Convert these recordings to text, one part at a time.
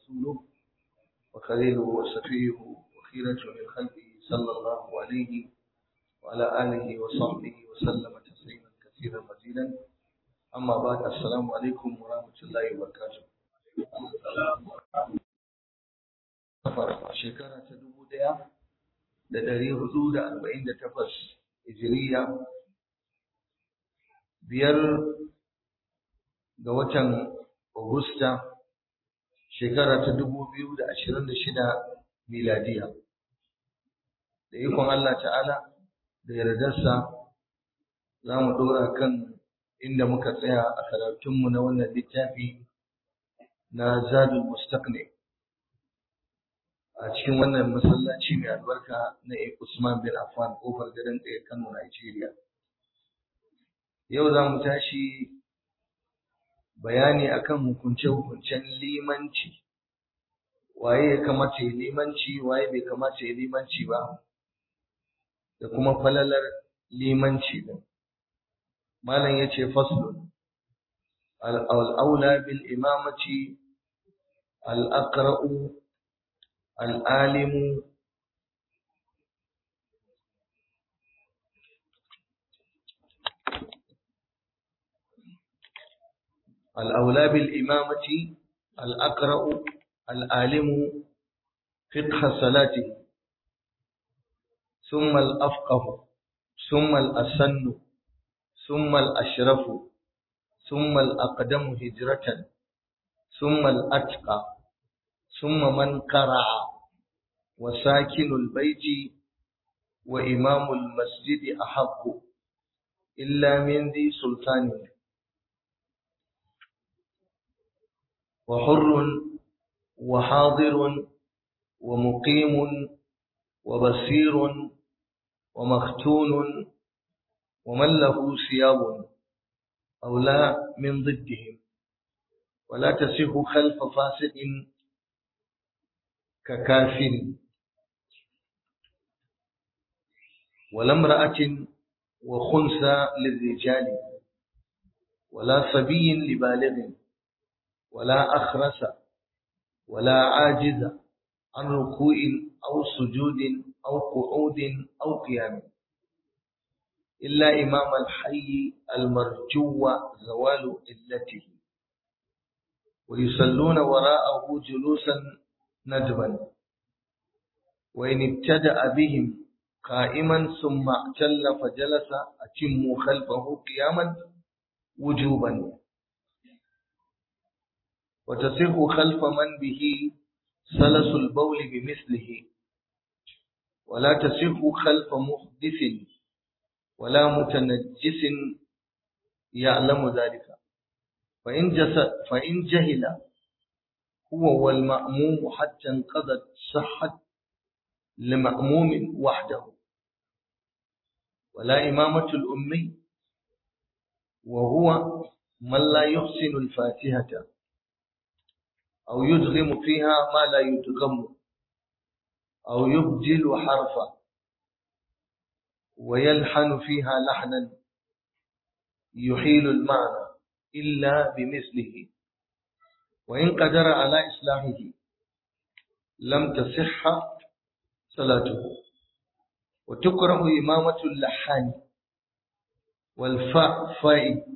ورسوله وخليله وصفيه وخيرة من خلقه صلى الله عليه وعلى آله وصحبه وسلم تسليما كثيرا مزيدا أما بعد السلام عليكم ورحمة الله وبركاته shekara ta dubu ɗaya da ɗari hudu da arba'in da takwas hijiriya biyar ga watan Agusta shekara ta dubu biyu da ashirin da shida miladiya da ikon Allah ta'ala da yardarsa za mu ɗora kan inda muka tsaya a karatunmu na wannan littafi na zadul mustaqni a cikin wannan masallaci mai albarka na Usman bin Affan kofar gadon ɗaya Kano Nigeria yau za mu tashi bayani akan hukunce-hukuncen limanci waye ya kamata ya limanci waye bai kamata ya limanci ba da kuma falalar limanci din malam yace faslun al-aula bil imamati al-aqra'u al-alimu الأولى بالإمامة الأقرأ العالم فقه صلاته ثم الأفقه ثم الأسن ثم الأشرف ثم الأقدم هجرة ثم الأتقى ثم من قرع وساكن البيت وإمام المسجد أحق إلا من ذي سلطان وحر وحاضر ومقيم وبصير ومختون ومن له ثياب أو لا من ضدهم ولا تصح خلف فاسق ككافر ولا امرأة وخنثى للرجال ولا صبي لبالغ ولا أخرس ولا عاجز عن ركوع أو سجود أو قعود أو قيام إلا إمام الحي المرجو زوال علته ويصلون وراءه جلوسا ندبا وإن ابتدأ بهم قائما ثم اعتل فجلس أتموا خلفه قياما وجوبا وتصح خلف من به سلس البول بمثله ولا تصح خلف محدث ولا متنجس يعلم ذلك فإن, جس فإن جهل هو والمأموم حتى انقضت صحت لمأموم وحده ولا إمامة الأمي وهو من لا يحسن الفاتحة أو يدغم فيها ما لا يدغم أو يبدل حرفا ويلحن فيها لحنا يحيل المعنى إلا بمثله وإن قدر على إصلاحه لم تصح صلاته وتكره إمامة اللحان والفاء فاء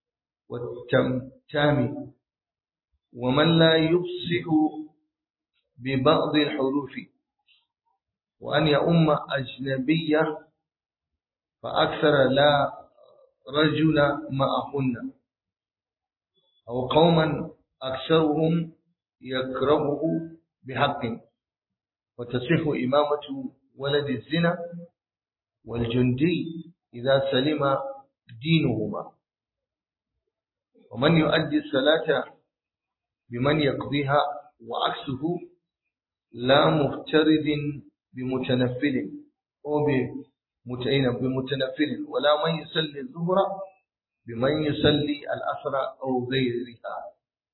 والتمتام ومن لا يفصح ببعض الحروف وأن يؤم أجنبية فأكثر لا رجل معهن أو قوما أكثرهم يكرهه بحق وتصح إمامة ولد الزنا والجندي إذا سلم دينهما ومن يؤدي الصلاة بمن يقضيها وعكسه لا مفترض بمتنفل أو بمتنفل ولا من يصلي الظهر بمن يصلي الأسرى أو غيرها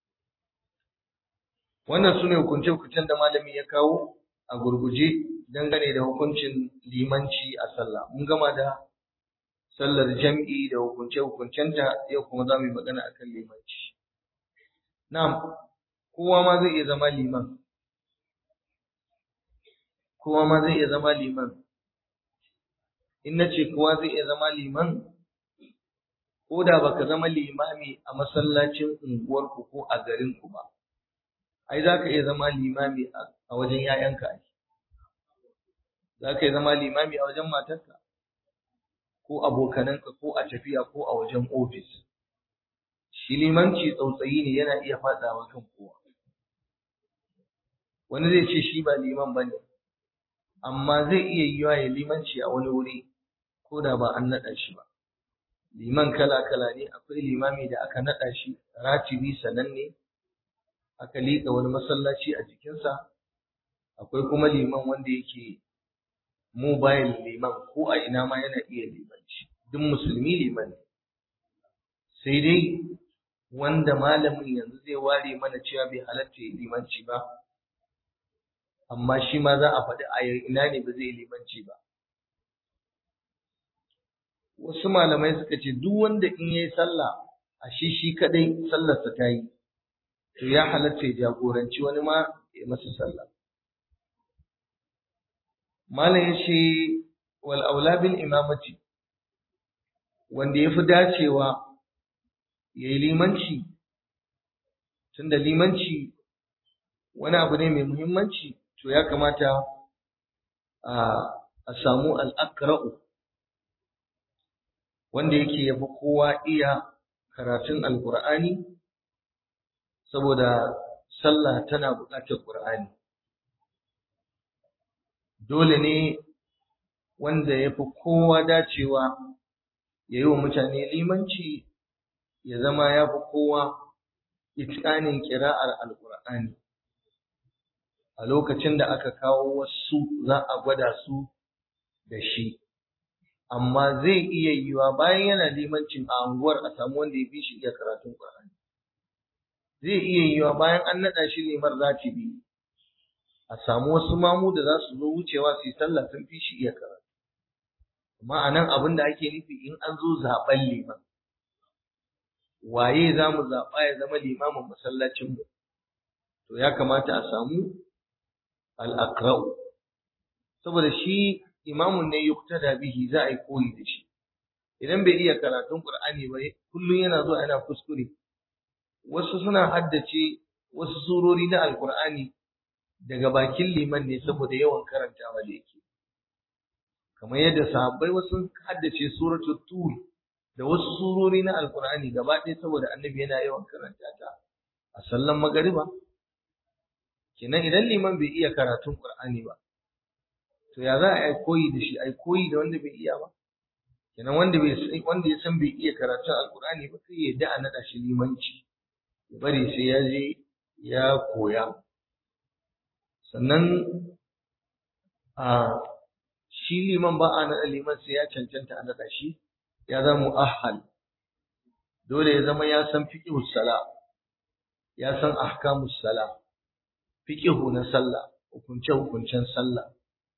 wannan su ne hukunce-hukuncen da malami ya kawo a gurguje dangane da hukuncin limanci a sallah mun gama da sallar jam'i da hukunce-hukuncenta yau kuma za mu yi magana akan limanci na'am kowa ma zai iya zama liman kowa ma zai iya zama liman in na ce kowa zai iya zama liman ko da baka zama limami a masallacin unguwarku ko a garinku ba ai za ka iya zama limami a wajen 'ya'yanka ai za ka iya zama limami a wajen matarka ko abokananka ko a tafiya ko a wajen ofis shi limanci tsautsayi ne yana iya faɗawa kan kowa wani zai ce shi ba liman ba ne amma zai iya yiwa ya limanci a wani wuri ko da ba an naɗa shi ba liman kala-kala ne akwai limami da aka naɗa shi ratibi sananne aka liƙa wani masallaci a jikinsa akwai kuma liman wanda yake mobile liman ko a ina ma yana iya limanci duk musulmi liman ne sai dai wanda malamin yanzu zai ware mana cewa bai halatta ya limanci ba amma shi ma za a faɗi a ina ne ba zai limanci ba wasu malamai suka ce duk wanda in yayi sallah a shi shi kadai sallarsa ta yi to ya halatta ya jagoranci wani ma ya masa sallah malam ya ce wal aula bil imamati wanda ya fi dacewa ya yi limanci tunda limanci wani abu ne mai muhimmanci to ya kamata a samu al'akra'u wanda yake yafi kowa iya karatun alkur'ani saboda sallah tana buƙatar ƙur'ani dole ne wanda ya fi kowa dacewa ya yi wa mutane limanci ya zama ya fi kowa itikanin kira'ar alkur'ani a lokacin da aka kawo wasu za a gwada su da shi amma zai iya yiwa bayan yana limancin a anguwar a samu wanda ya fi shi iya karatun Qur'ani zai iya yiwa bayan an naɗa shi limar ratibi a samu wasu mamu da za su zo wucewa su yi sallah sun fi shi iya karatu amma a nan abin da ake nufi in an zo zaɓen liman waye za mu zaɓa ya zama limamin masallacinmu to ya kamata a samu al'akra'u saboda shi imamun ne yuktada bihi za a yi koyi da shi idan bai iya karatun qur'ani ba kullum yana zuwa yana kuskure wasu suna haddace wasu surori na alqur'ani daga bakin liman ne saboda yawan karantawa da yake kamar yadda sahabbai wasu haddace suratul tur da wasu surori na alqur'ani gaba ɗaya saboda annabi yana yawan karanta ta a sallan magariba kenan idan liman bai iya karatun qur'ani ba to ya za a yi koyi da shi a yi koyi da wanda bai iya ba kenan wanda bai wanda ya san bai iya karatun alkur'ani ba sai ya da a naɗa shi limanci ya bari sai ya je ya koya sannan a shi liman ba a naɗa liman sai ya cancanta a naɗa shi ya zama mu'ahhal dole ya zama ya san fiqhus sala ya san ahkamus sala fiqhu na sallah hukunce hukuncen sallah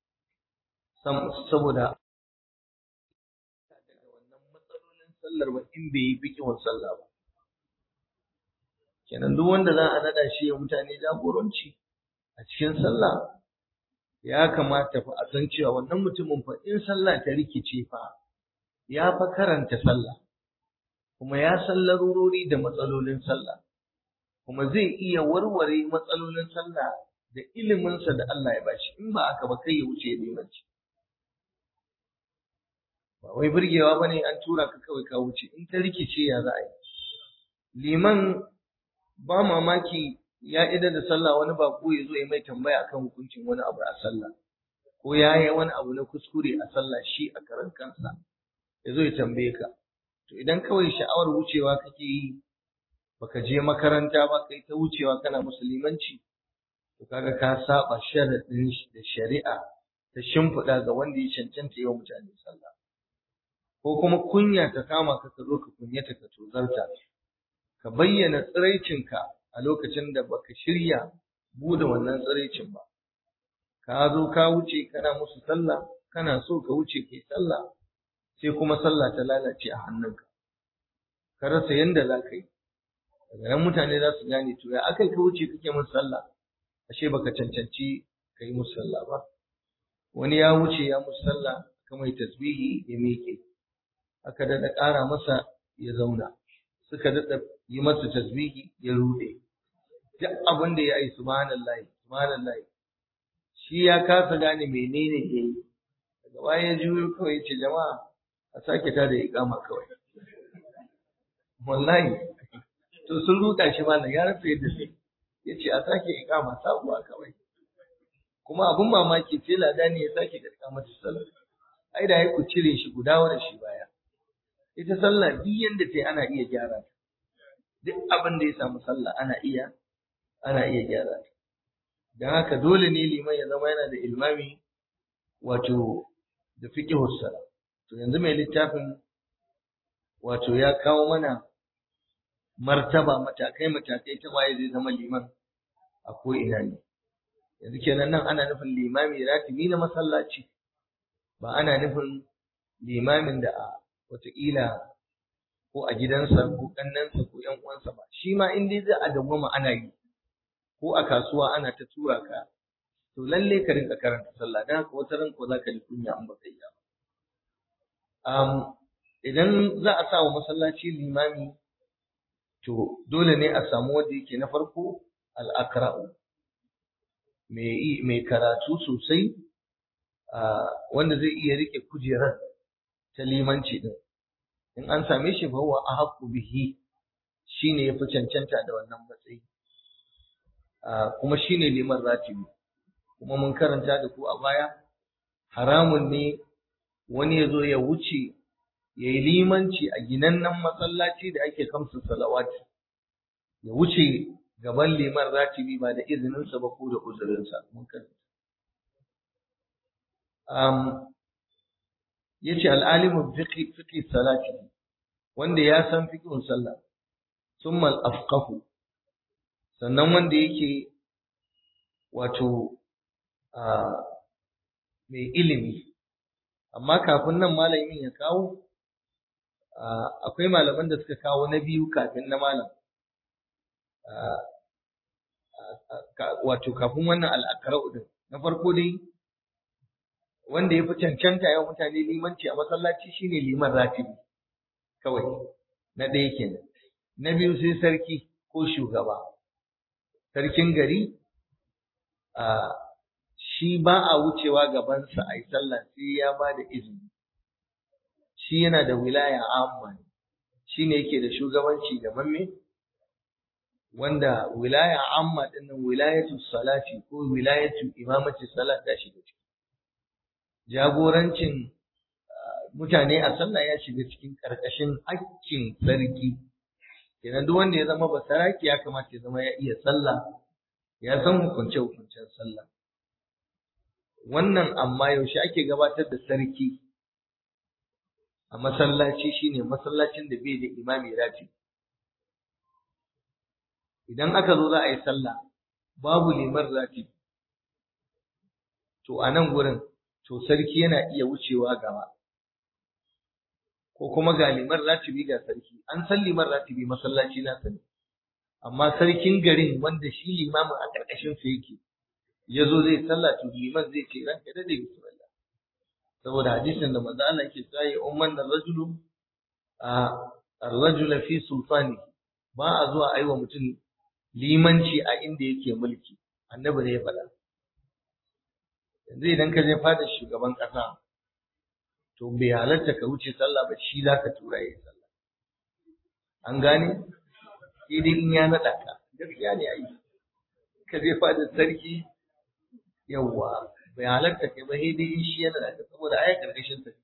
saboda daga wannan matsalolin sallar ba in bai yi fikihun sallah ba kenan duk wanda za a nada shi ya mutane jagoranci a cikin sallah ya kamata fa a san cewa wannan mutumin fa in sallah ta rikice fa ya fa karanta sallah kuma ya san larurori da matsalolin sallah kuma zai iya warware matsalolin sallah da iliminsa da Allah ya bashi in ba aka ba kai ya wuce limanci ba wai burgewa bane an tura ka kawai ka wuce in ta rikice ya za a yi liman ba mamaki ya ida da sallah wani bako ya zo ya mai tambaya akan hukuncin wani abu a sallah ko ya yi wani abu na kuskure a sallah shi a karan kansa ya zo ya tambaye ka to idan kawai sha'awar wucewa kake yi baka je makaranta ba kai ta wucewa kana musulmanci to kaga ka saba sharadin da shari'a ta shimfiɗa ga wanda ya cancanta yawan mutane sallah ko kuma kunya ta kama ka ka zo ka kunyata ka tozarta ka bayyana tsiraicinka a lokacin da baka shirya bude wannan tsiraicin ba ka zo ka wuce kana musu sallah kana so ka wuce kai sallah sai kuma sallah ta lalace a hannunka ka rasa yanda za ka yi daga nan mutane za su gane to ya akai ka wuce kake musu sallah ashe baka cancanci ka yi musu sallah ba wani ya wuce ya musu sallah aka mai tasbihi ya miƙe aka daɗa ƙara masa ya zauna suka daɗa yi masa tasbihi ya ruɗe duk abin da ya yi subhanallahi subhanallahi shi ya kasa gane menene ya yi daga baya ya juyo kawai ya ce jama'a a sake ta da iƙama kawai wallahi to sun ruɗa shi malam ya rasa yadda sai ya ce a sake iƙama sabuwa kawai kuma abin mamaki sai lada ne ya sake da iƙamata sallah ai da ya ku cire shi ku dawo da shi baya ita sallah duk yanda ta ana iya gyara ta duk abin da ya samu sallah ana iya ana iya gyara ta don haka dole ne liman ya zama yana da ilmami wato da fiqhus sala to yanzu mai littafin wato ya kawo mana martaba matakai matakai ta waye zai zama liman a ko ina ne yanzu kenan nan ana nufin limami ratibi na masallaci ba ana nufin limamin da a wataƙila ko a gidansa ko ƙannansa ko ƴan uwansa ba shi ma in dai za a dawwama ana yi ko a kasuwa ana ta tura ka to lalle ka rinka karanta sallah dan haka wata ran ko za ka ji kunya an baka yi ba um, idan za a sa wa masallaci limami to dole ne a samu wanda yake na farko al-aqra'u mai karatu sosai wanda zai iya rike kujerar ta limanci din in an same shi fa huwa ahqqu bihi shine yafi cancanta da wannan matsayi kuma shine liman ratibi kuma mun karanta da ku a baya haramun ne wani ya zo ya wuce ya yi limanci a ginannen masallaci da ake kamsu salawati ya wuce gaban liman ratibi ba da izininsa ba ko da uzurinsa mun karanta um, yace al'alimu fiqi fiqi salati wanda ya san fiqhun sallah summa al-afqahu sannan wanda yake wato mai ilimi amma kafin nan malamin ya kawo akwai malaman da suka kawo na biyu kafin na malam wato kafin wannan al'akarau din na farko dai wanda ya fi cancanta yawan mutane limanci a masallaci shine liman ratibi kawai na ɗaya kenan na biyu sai sarki ko shugaba sarkin gari a shi ba a wucewa gabansa a yi sallah sai ya ba da izini shi yana da wilaya amma shi ne yake da shugabanci da mamme wanda wilaya amma dinnan wilayatu salati ko wilayatu imamati salat ta shiga ciki jagorancin mutane a sallah ya shiga cikin karkashin hakkin sarki kenan duk wanda ya zama basaraki ya kamata ya zama ya iya sallah ya san hukunce hukuncen sallah wannan amma yaushe ake gabatar da sarki a masallaci shine masallacin da bai da imami rati idan aka zo za a yi sallah babu liman rati to a nan gurin to sarki yana iya wucewa gaba ko kuma ga liman ratibi ga sarki an san liman ratibi masallaci na sani amma sarkin garin wanda shi limamin a ƙarƙashin sa yake ya zo zai sallah to liman zai ce ranka da bismillah saboda hadisin da manzo Allah yake cewa ya umman rajulu a ar-rajula fi sultani ba a zuwa aiwa mutum limanci a inda yake mulki annabi ne ya faɗa yanzu idan ka je fada shugaban ƙasa to bai halarta ka wuce sallah ba shi za ka tura yi sallah an gane sai dai in ya naɗa ka gaskiya ne ai ka je fada sarki yawwa bai halarta kai ba sai dai in shi ya naɗa ka saboda ai karkashin sa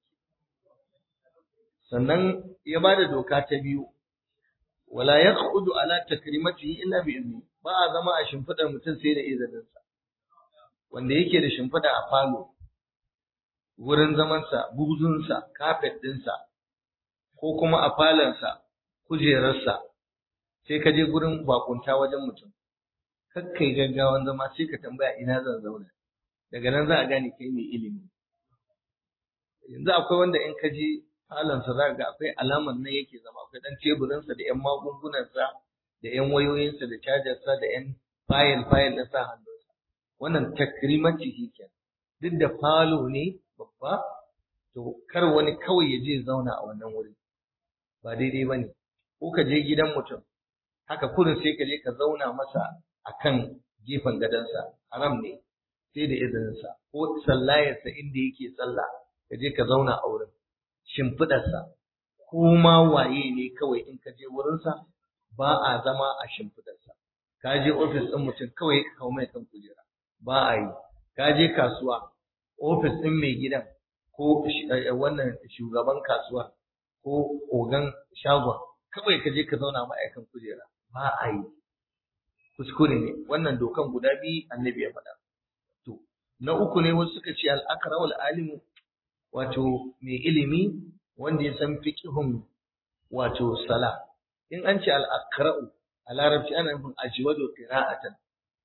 sannan ya ba da doka ta biyu wala yaqudu ala takrimatihi illa bi izni ba a zama a shimfidar mutum sai da izininsa wanda yake da shimfida a falo wurin zamansa buzunsa kafet ɗinsa ko kuma a falonsa kujerarsa sai ka je gurin bakunta wajen mutum kakkai gaggawan zama sai ka tambaya ina zan zauna daga nan za a gane kai mai ilimi yanzu akwai wanda in ka je falonsa za ga akwai alamar nan yake zama akwai dan teburinsa da yan magungunansa da yan wayoyinsa da cajarsa da yan fayil fayil na sa hannunsa wannan takrimanci shi kenan duk da falo ne babba to kar wani kawai ya je zauna a wannan wuri ba daidai ba ne ko ka je gidan mutum haka kurin sai ka je ka zauna masa a kan gefen gadonsa haram ne sai da izininsa ko sallayarsa inda yake sallah ka je ka zauna a wurin shimfiɗarsa ko ma waye ne kawai in ka je wurinsa ba a zama a shimfiɗarsa ka je ofis ɗin mutum kawai ka kawo mai kan kujera ba a yi ka je kasuwa ofis ɗin mai gidan ko wannan shugaban kasuwa ko ogan shagon kawai ka je ka zauna ma'aikan kujera ba a yi kuskure ne wannan dokan guda biyu annabi ya faɗa to na uku ne wasu suka ce al'akara wal alimu wato mai ilimi wanda ya san fiqhun wato sala in an ce al'akra'u a larabci ana nufin ajwadu qira'atan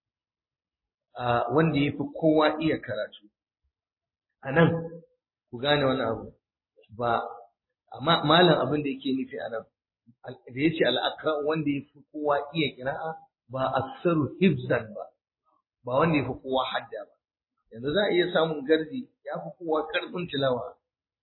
wanda ya fi kowa iya karatu a nan ku gane wani abu ba amma malam abin da yake nufi a nan da ya ce al'akra wanda ya fi kowa iya kira'a ba aksaru hibzan ba ba wanda ya fi kowa hadda ba yanzu za a iya samun gardi ya fi kowa karfin tilawa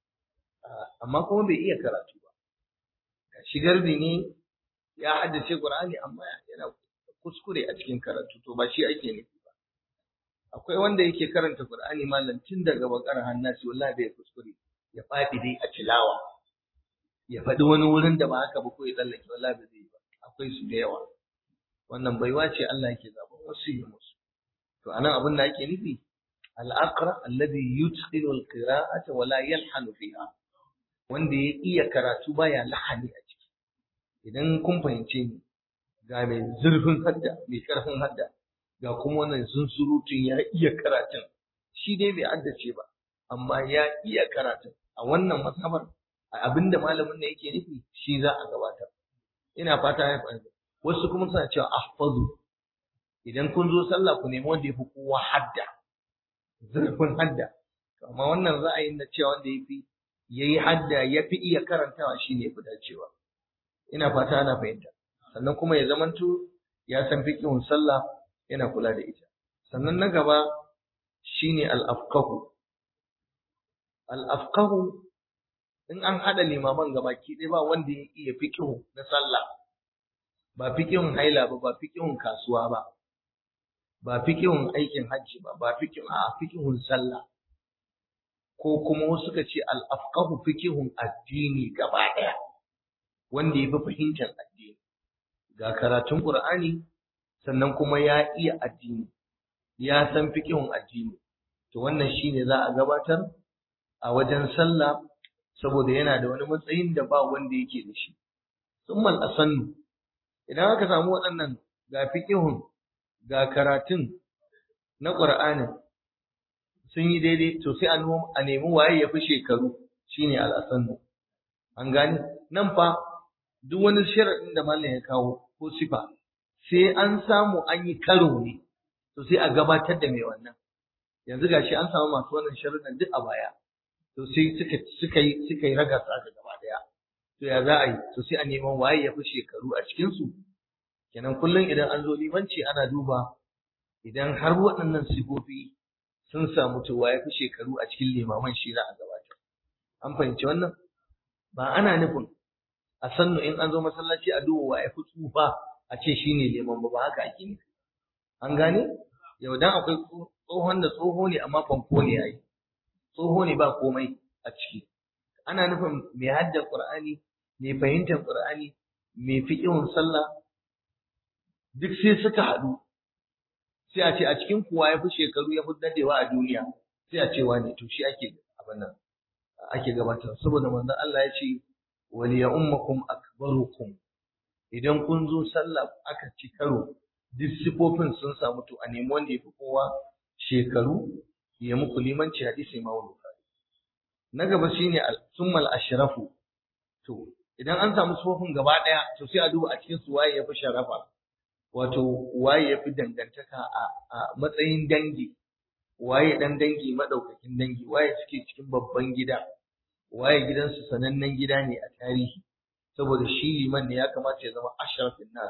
amma kuma bai iya karatu ba shi gardi ne ya haddace qur'ani amma yana kuskure a cikin karatu to ba shi ake nufi ba akwai wanda yake karanta qur'ani malam tun daga bakar hannasi wallahi bai kuskure ya faɗi dai a tilawa ya faɗi wani wurin da ba haka ba ko ya tsallake wallahi ba zai yi ba akwai su da yawa wannan baiwa ce Allah yake zaɓen wasu yi musu to anan abin da ake nufi al-aqra alladhi yutqilu al-qira'ata wa la yalhanu fiha wanda ya iya karatu baya lahani a ciki idan kun fahimce ni ga mai zurfin hadda mai karfin hadda ga kuma wannan zunzurutun ya iya karatun shi dai bai haddace ba amma ya iya karatun a wannan masabar abinda malamin ne yake nufi shi za a gabatar ina fata ya fahimta wasu kuma suna cewa ahfazu idan kun zo sallah ku nemi wanda yafi kowa hadda zurfin hadda amma wannan ra'ayin na cewa wanda yafi yayi hadda yafi iya karantawa shine yafi dacewa ina fata ana fahimta sannan kuma ya zamanto ya san fiqhun sallah yana kula da ita sannan na gaba shine al-afqahu al-afqahu in an haɗa limaman gabaki ɗaya ba wanda ya iya fiƙihu na sallah ba fiƙihun haila ba ba fiƙihun kasuwa ba ba fiƙihun aikin hajji ba ba fiƙihun a fiƙihun sallah ko kuma wasu suka ce al-afqahu fiƙihun addini gaba ɗaya wanda ya fi fahimtar addini ga karatun Qur'ani sannan kuma ya iya addini ya san fiƙihun addini to wannan shine za a gabatar a wajen sallah saboda yana da wani matsayin da ba wanda yake da shi summal asannu idan aka samu waɗannan ga fiqihun ga karatun na Qur'ani sun yi daidai to sai a nemi waye ya fi shekaru shine al-asannu an gane nan fa duk wani sharadin da mallam ya kawo ko sifa sai an samu an yi karo ne to sai a gabatar da mai wannan yanzu gashi an samu masu wannan sharuɗan duk a baya to sai suka suka yi suka yi raga tsaka gaba daya to ya za a yi to sai a neman waye ya fi shekaru a cikin su kenan kullum idan an zo limanci ana duba idan har waɗannan sifofi sun samu to waye fi shekaru a cikin limaman shi za a gabatar an fahimci wannan ba ana nufin a sannu in an zo masallaci a duba waye fi tsufa a ce shine liman ba ba haka ake nufi an gane yau dan akwai tsohon da tsoho ne amma fanko ne yayi tsoho ne ba komai a ciki ana nufin mai haddar qur'ani mai fahimtar qur'ani mai fiqhun sallah duk sai suka haɗu sai a ce a cikin kuwa ya fi shekaru ya fi dadewa a duniya sai a ce wane to shi ake abin nan ake gabatar saboda manzon Allah ya ce wal ya ummakum akbarukum idan kun zo sallah aka ci karo duk sifofin sun samu to a nemi wanda ya fi kowa shekaru ya muku limanci hadisi ma wani na gaba shine summal ashrafu to idan an samu sifofin gaba daya to sai a duba a cikin su waye ya fi sharafa wato waye ya fi dangantaka a matsayin dangi waye dan dangi madaukakin dangi waye suke cikin babban gida waye gidansu sanannen gida ne a tarihi saboda shi liman ne ya kamata ya zama ashrafin nas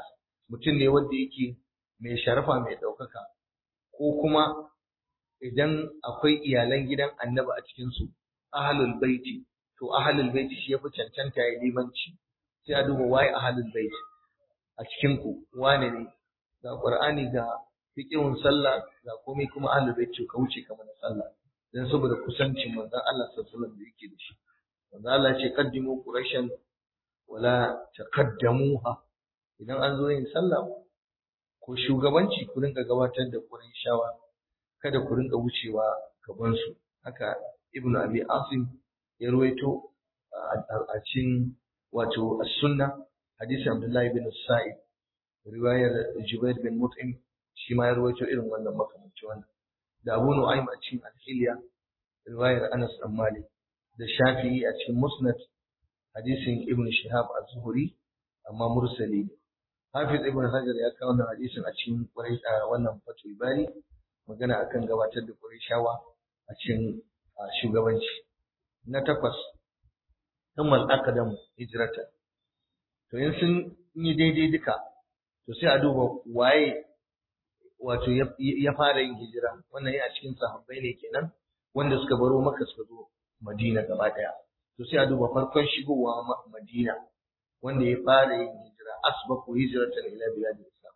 mutum ne wanda yake mai sharafa mai ɗaukaka ko kuma idan akwai iyalan gidan annabi a cikinsu ahalul baiti to ahalul baiti shi yafi cancanta ya limanci sai a duba waye ahalul baiti a cikin ku wane ne ga qur'ani ga fiqhun sallah ga komai kuma ahalul baiti ka wuce kamar sallah dan saboda kusancin manzon Allah sallallahu alaihi wasallam da yake da shi manzon Allah ya ce qaddimu quraishan wala taqaddamuha idan an zo yin sallah ko shugabanci ku rinka gabatar da quraishawa kada ku rinka wucewa gaban su haka ibn abi asim ya ruwaito a cikin wato as-sunna hadisi abdullahi bin sa'id riwayar jubair bin mut'im shi ma ya ruwaito irin wannan makamanci wannan da abu nu'aym a cikin al-hilya riwayar anas bin malik da shafi'i a cikin musnad hadisin ibn shihab az-zuhri amma mursali hafiz ibn hajar ya kawo wannan hadisin a cikin wannan fatul bari magana akan gabatar da qurayshawa a cikin shugabanci na takwas thumma al-aqdam hijratan to in sun yi daidai duka to sai a duba waye wato ya fara yin hijira wannan yana cikin sahabbai ne kenan wanda suka baro maka suka zo madina gaba daya to sai a duba farkon shigowa madina wanda ya fara yin hijira asbaku hijratan ila bilad islam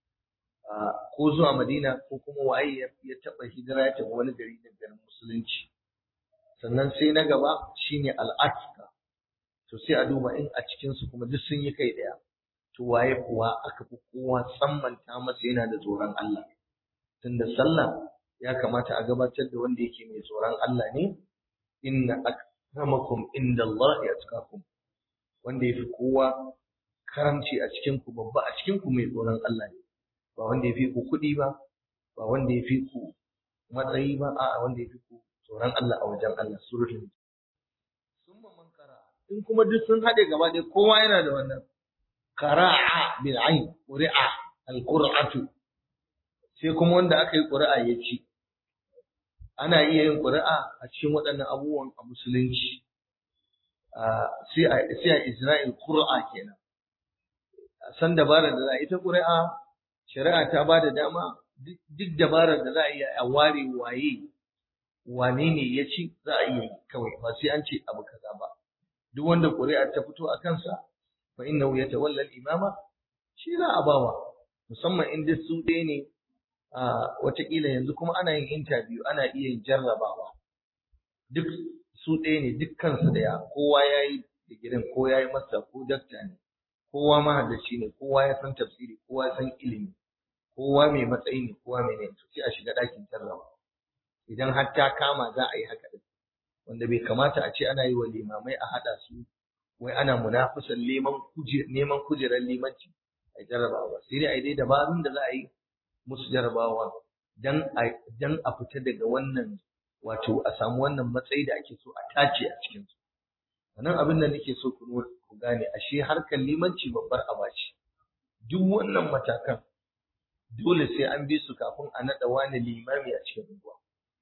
ko zuwa madina ko kuma waye ya taba hijira ya tafi wani gari da garin musulunci sannan sai na gaba shine al'atika to sai a duba in a cikin su kuma duk sun yi kai daya to waye kuwa aka fi kowa tsammanta masa yana da tsoron Allah tunda sallah ya kamata a gabatar da wanda yake mai tsoron Allah ne inna akramakum indallahi atqakum wanda yafi kowa karamci a cikin ku babba a cikin ku mai tsoron Allah ne ba wanda yafi ku kuɗi ba ba wanda yafi ku matsayi ba a'a wanda yafi ku tsoron Allah a wajen Allah suratul summa man qara in kuma duk sun hade gaba ɗaya kowa yana da wannan qara'a bil ayn qura'a al qur'atu sai kuma wanda aka yi qura'a ya ci ana iya yin qura'a a cikin waɗannan abubuwan a musulunci sai a sai a Isra'il qur'a kenan san dabarar da za a ita qura'a shari'a ta ba da dama duk dabarar da za a yi a ware waye wane ne ya ci za a iya yi kawai ba sai an ce abu kaza ba duk wanda ƙuri'a ta fito a kansa fa innahu yatawalla al-imama shi za a bawa musamman in duk su ɗaya ne a watakila yanzu kuma ana yin interview ana iya yin jarrabawa duk su ɗaya ne dukkansu ɗaya kowa ya yi digirin ko ya yi masa ko dakta ne kowa mahaddaci ne kowa ya san tafsiri kowa ya san ilimi kowa mai matsayi ne kowa mai ne sai a shiga ɗakin jarraba idan har ta kama za a yi haka din wanda bai kamata a ce ana yi wa limamai a haɗa su wai ana munafisan neman neman kujerar limanci a jarrabawa sai dai a yi dai dabarun da za a yi musu jarrabawa dan a dan a fita daga wannan wato a samu wannan matsayi da ake so a tace a cikin su wannan abin da nake so ku ku gane ashe harkar limanci babbar aba ce duk wannan matakan dole sai an bi su kafin a naɗa wani limami a cikin unguwa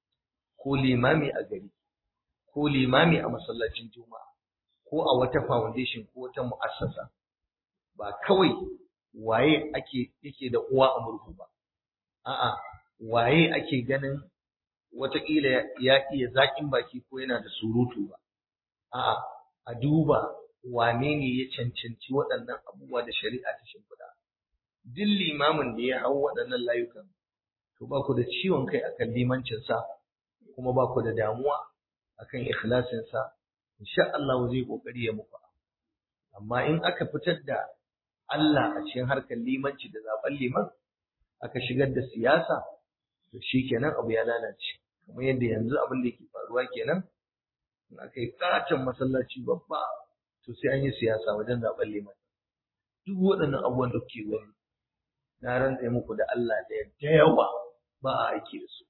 ko limami a gari ko limami a masallacin juma'a ko a wata foundation ko wata mu'assasa ba kawai waye ake yake da uwa a murhu ba a'a waye ake ganin wataƙila ya iya zaƙin baki ko yana da surutu ba a'a a duba wane ne ya cancanci waɗannan abubuwa da shari'a ta shimfiɗa duk limamin da ya hau waɗannan layukan to ba ku da ciwon kai akan limancinsa kuma ba ku da damuwa akan ikhlasinsa insha Allah zai kokari ya muku amma in aka fitar da Allah a cikin harkar limanci da zaben liman aka shigar da siyasa to shikenan abu ya lalace kamar yadda yanzu abin da yake faruwa kenan in aka yi katon masallaci babba to sai an yi siyasa wajen zaben liman duk waɗannan abubuwan da kuke gani na rantse muku da Allah da yawa ba a aiki da su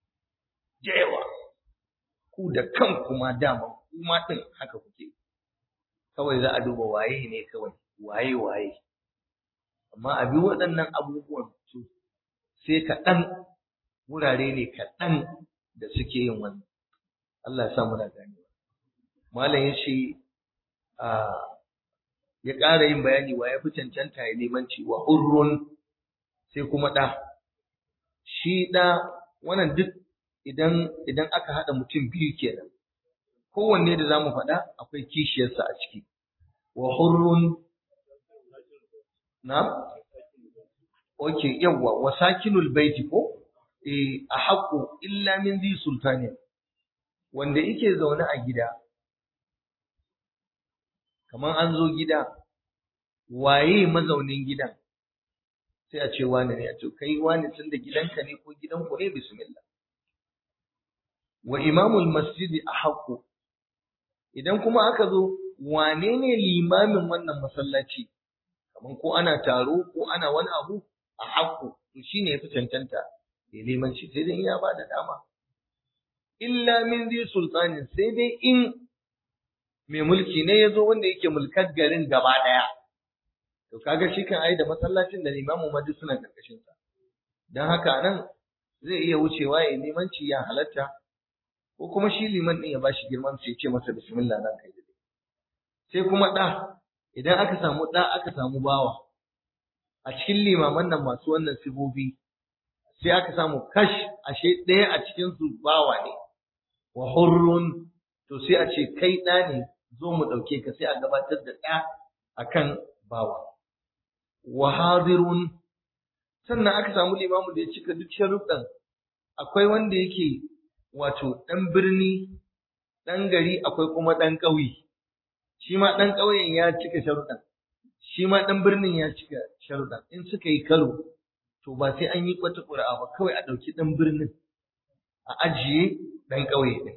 da yawa ku da kanku ma dama kuma din haka kuke kawai za a duba waye ne kawai waye waye amma a bi waɗannan abubuwan su sai kaɗan wurare ne kaɗan da suke yin wannan Allah ya sa muna ganewa malam ya ce ya ƙara yin bayani wa ya fi cancanta ya limanci wa hurrun sai kuma ɗa shi ɗa wannan duk idan idan aka haɗa mutum biyu kenan kowanne da zamu faɗa akwai kishiyarsa a ciki wa hurrun na okay yawa wa sakinul baiti ko eh a haƙu illa min zi sultani wanda yake zaune a gida kamar an zo gida waye mazaunin gidan sai a ce wani ne a ce kai wani tun da gidanka ne ko gidanku ne bismillah wa imamul masjidi a haƙu idan kuma aka zo wane ne limamin wannan masallaci kamar ko ana taro ko ana wani abu a haƙu to shine yafi cancanta ya limanci sai dai ya ba da dama illa min zai sultanin sai dai in mai mulki ne ya zo wanda yake mulkar garin gaba ɗaya to kaga shi kan ai da masallacin da limamu ma duk suna karkashin sa dan haka nan zai iya wucewa ya limanci ya halatta ko kuma shi liman din ya bashi girman sai ya ce masa bismillah nan kai dai sai kuma da idan aka samu da aka samu bawa a cikin limaman nan masu wannan sibobi sai aka samu kash ashe ɗaya a cikin su bawa ne wa hurrun to sai a ce kai ɗa ne zo mu ɗauke ka sai a gabatar da ɗa akan bawa wa hadirun sannan aka samu limamu da ya cika duk sharuɗan akwai wanda yake wato ɗan birni ɗan gari akwai kuma ɗan ƙauye shi ma ɗan ƙauyen ya cika sharuɗan shi ma ɗan birnin ya cika sharuɗan in suka yi karo to ba sai an yi wata ƙuri'a ba kawai a ɗauki ɗan birnin a ajiye ɗan ƙauye ɗin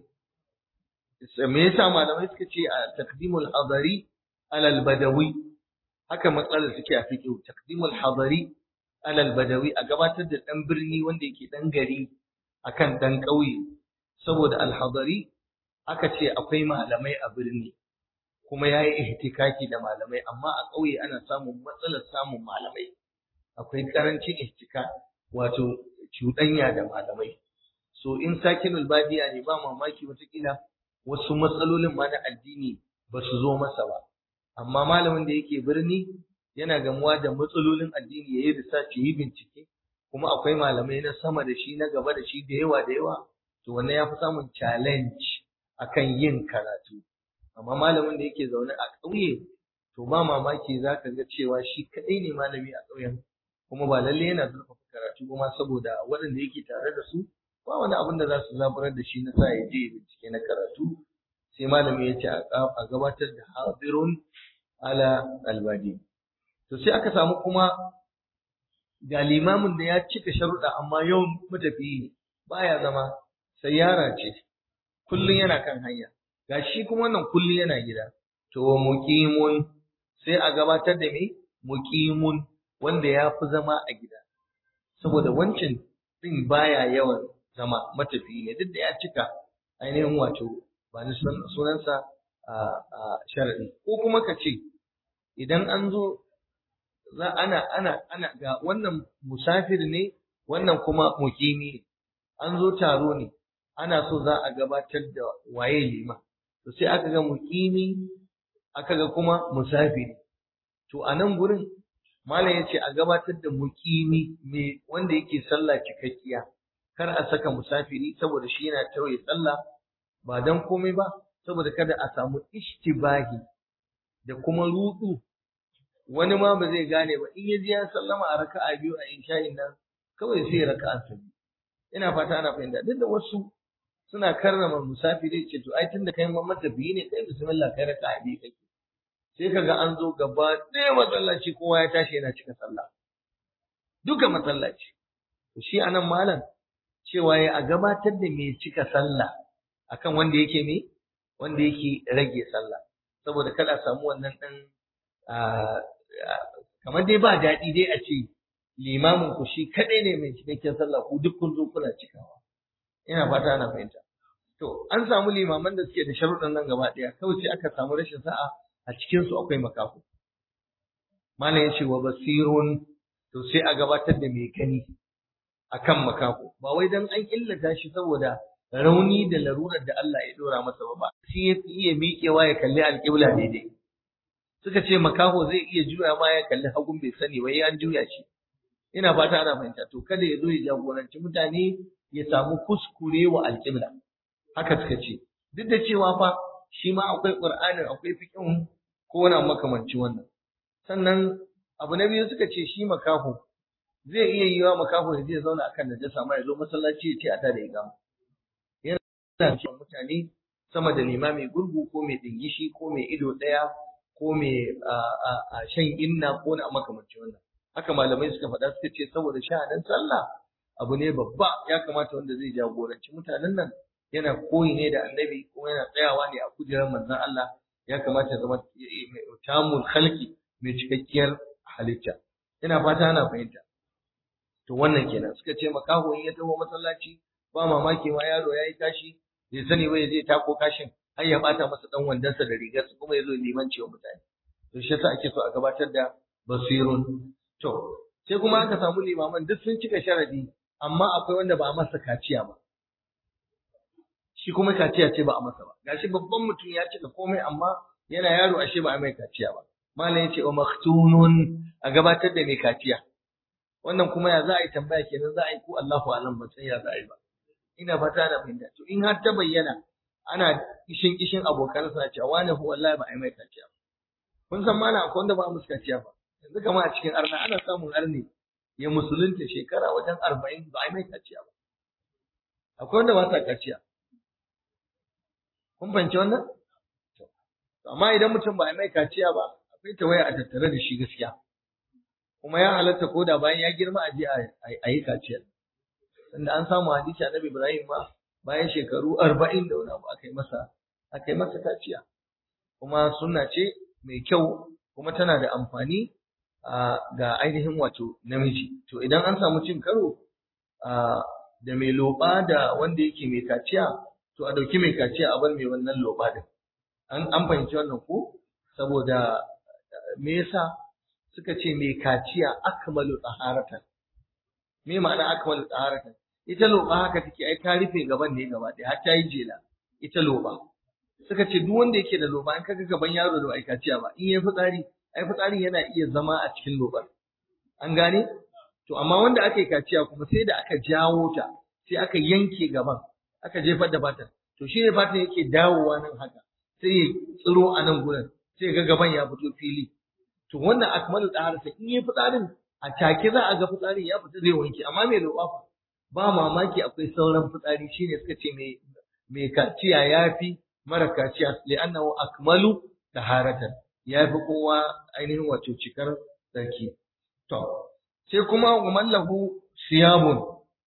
me yasa malamai suka ce a takdimul hadari alal badawi haka matsalar suke a fiqh takdimul hadari alal badawi a gabatar da dan birni wanda yake dan gari akan dan ƙauye saboda al hadari aka ce akwai malamai a birni kuma yayi ihtikaki da malamai amma a ƙauye ana samun matsalar samun malamai akwai karancin ihtika wato cuɗanya da malamai so in sakinul badiya ne ba mamaki watakila wasu matsalolin ma na addini ba su zo masa ba amma malamin da yake birni yana gamuwa da matsalolin addini yayi research yayi bincike kuma akwai malamai na sama da shi na gaba da shi da yawa da yawa to wannan ya fi samun challenge akan yin karatu amma malamin da yake zaune a ƙauye to ba mamaki za ka ga cewa shi kaɗai ne malami a ƙauyen kuma ba lalle yana zurfafa karatu kuma saboda waɗanda yake tare da su ba wani abin da za su zaburar da shi na sa ya je bincike na karatu sai malami ya ce a gabatar da hadirun ala albadi to sai aka samu kuma ga limamin da ya cika sharuɗa amma yau matafiyi ne baya zama sai yara ce kullum yana kan hanya ga shi kuma wannan kullum yana gida to muqimun sai a gabatar da me muqimun wanda ya fi zama a gida saboda wancan din baya yawan zama matafiyi ne duk da ya cika ainihin wato ba ni sunansa a sharadi ko kuma ka ce idan an zo za ana ana ana ga wannan musafir ne wannan kuma mukimi an zo taro ne ana so za a gabatar da waye lima to sai aka ga mukimi aka ga kuma musafiri to a nan gurin malam yace a gabatar da mukimi me wanda yake sallah cikakkiya kar a saka musafiri saboda shi yana tauye sallah ba dan komai ba saboda kada a samu ishtibahi da kuma rudu wani ma ba zai gane ba in ya ji ya sallama a raka'a biyu a isha'in nan kawai sai raka'a ta biyu ina fata ana fahimta duk da wasu suna karrama musafiri ce to ai tunda kai mamman tafiyi ne kai bismillah kai raka'a biyu kake sai kaga an zo gaba ɗaya masallaci kowa ya tashi yana cika sallah duka masallaci to shi anan malam cewa ya a gabatar da mai cika sallah akan wanda yake me wanda yake rage sallah saboda kada a samu wannan dan kamar dai ba daɗi dai a ce limamin ku shi kaɗai ne mai cikakken sallah ku duk kun zo kuna cikawa ina fata ana fahimta to an samu limaman da suke da sharuɗan nan gaba ɗaya kawai sai aka samu rashin sa'a a cikin su akwai makafu malam yace wa basirun to sai a gabatar da mai gani akan makafu ba wai dan an illata shi saboda rauni da larurar da Allah ya dora masa ba shi ya iya miƙewa ya kalli alƙibla daidai suka ce makaho zai iya juya ma ya kalli hagun bai sani wai an juya shi ina fata ana fahimta to kada ya zo ya jagoranci mutane ya samu kuskure wa alƙibla haka suka ce duk da cewa fa shi ma akwai qur'anin akwai fiqhin ko wani makamanci wannan sannan abu na biyu suka ce shi makaho zai iya yiwa makaho ya je zauna akan najasa ma ya zo masallaci ya ce a tada igama yana cewa mutane sama da limami gurgu ko mai dingishi ko mai ido ɗaya ko mai shan inna ko na makamanci wannan haka malamai suka faɗa suka ce saboda sha'anin sallah abu ne babba ya kamata wanda zai jagoranci mutanen nan yana koyi ne da annabi kuma yana tsayawa ne a kujerar manzon Allah ya kamata zama tamul khalqi mai cikakkiyar halitta ina fata ana fahimta to wannan kenan suka ce makaho in ya taho masallaci ba mamaki ma yaro ya yi kashi bai sani ba ya je tako kashin har ya bata masa dan wandansa da rigarsa kuma ya zo limanci wa mutane to shi yasa ake so a gabatar da basirun to sai kuma aka samu limaman duk sun cika sharadi amma akwai wanda ba a masa kaciya ba shi kuma kaciya ce ba a masa ba gashi babban mutum ya cika komai amma yana yaro ashe ba a mai kaciya ba malam yace wa maktunun a gabatar da mai kaciya wannan kuma ya za a yi tambaya kenan za a yi ko Allahu alam ba san ya za a yi ba ina fata da fahimta to in har ta bayyana ana kishin kishin abokan sa cewa wani hu wallahi ba a yi mai kaciya ba kun san mana akwai wanda ba musu kaciya ba yanzu kama a cikin arna ana samun arne ya musulunta shekara wajen arba'in ba a yi mai kaciya ba akwai wanda ba sa kaciya kun fahimci wannan amma idan mutum ba a yi mai kaciya ba akwai tawaya a tattare da shi gaskiya kuma ya halatta ko da bayan ya girma a je a yi kaciyar tunda an samu hadisi annabi Ibrahim ma bayan shekaru arba'in da wani abu aka yi masa aka yi masa kaciya kuma sunna ce mai kyau kuma tana da amfani ga ainihin wato namiji to idan an samu cin karo da mai loba da wanda yake mai kaciya to a ɗauki mai kaciya a bar mai wannan loba din an fahimci wannan ko saboda me yasa suka ce mai kaciya akmalu taharatan me ma'ana akmalu taharatan ita loba haka take ai ta rufe gaban ne gaba ɗaya har ta yi jela ita loba suka ce duk wanda yake da loba in kaga gaban yaro da ai kaciya ba in yayi fitsari ai fitsari yana iya zama a cikin lobar an gane to amma wanda aka yi kaciya kuma sai da aka jawo ta sai aka yanke gaban aka jefar da fatan to shi ne fatan yake dawowa nan haka sai ya tsiro a nan gurin sai ga gaban ya fito fili to wannan akmalu taharata in yi fitsarin a take za a ga fitsarin ya fita zai wanke amma mai roƙa fa ba mamaki akwai sauran fitsari shine suka ce mai mai kaciya yafi mara kaciya li'annahu akmalu taharatan yafi kowa ainihin wato cikar sarki to sai kuma mallahu siyabun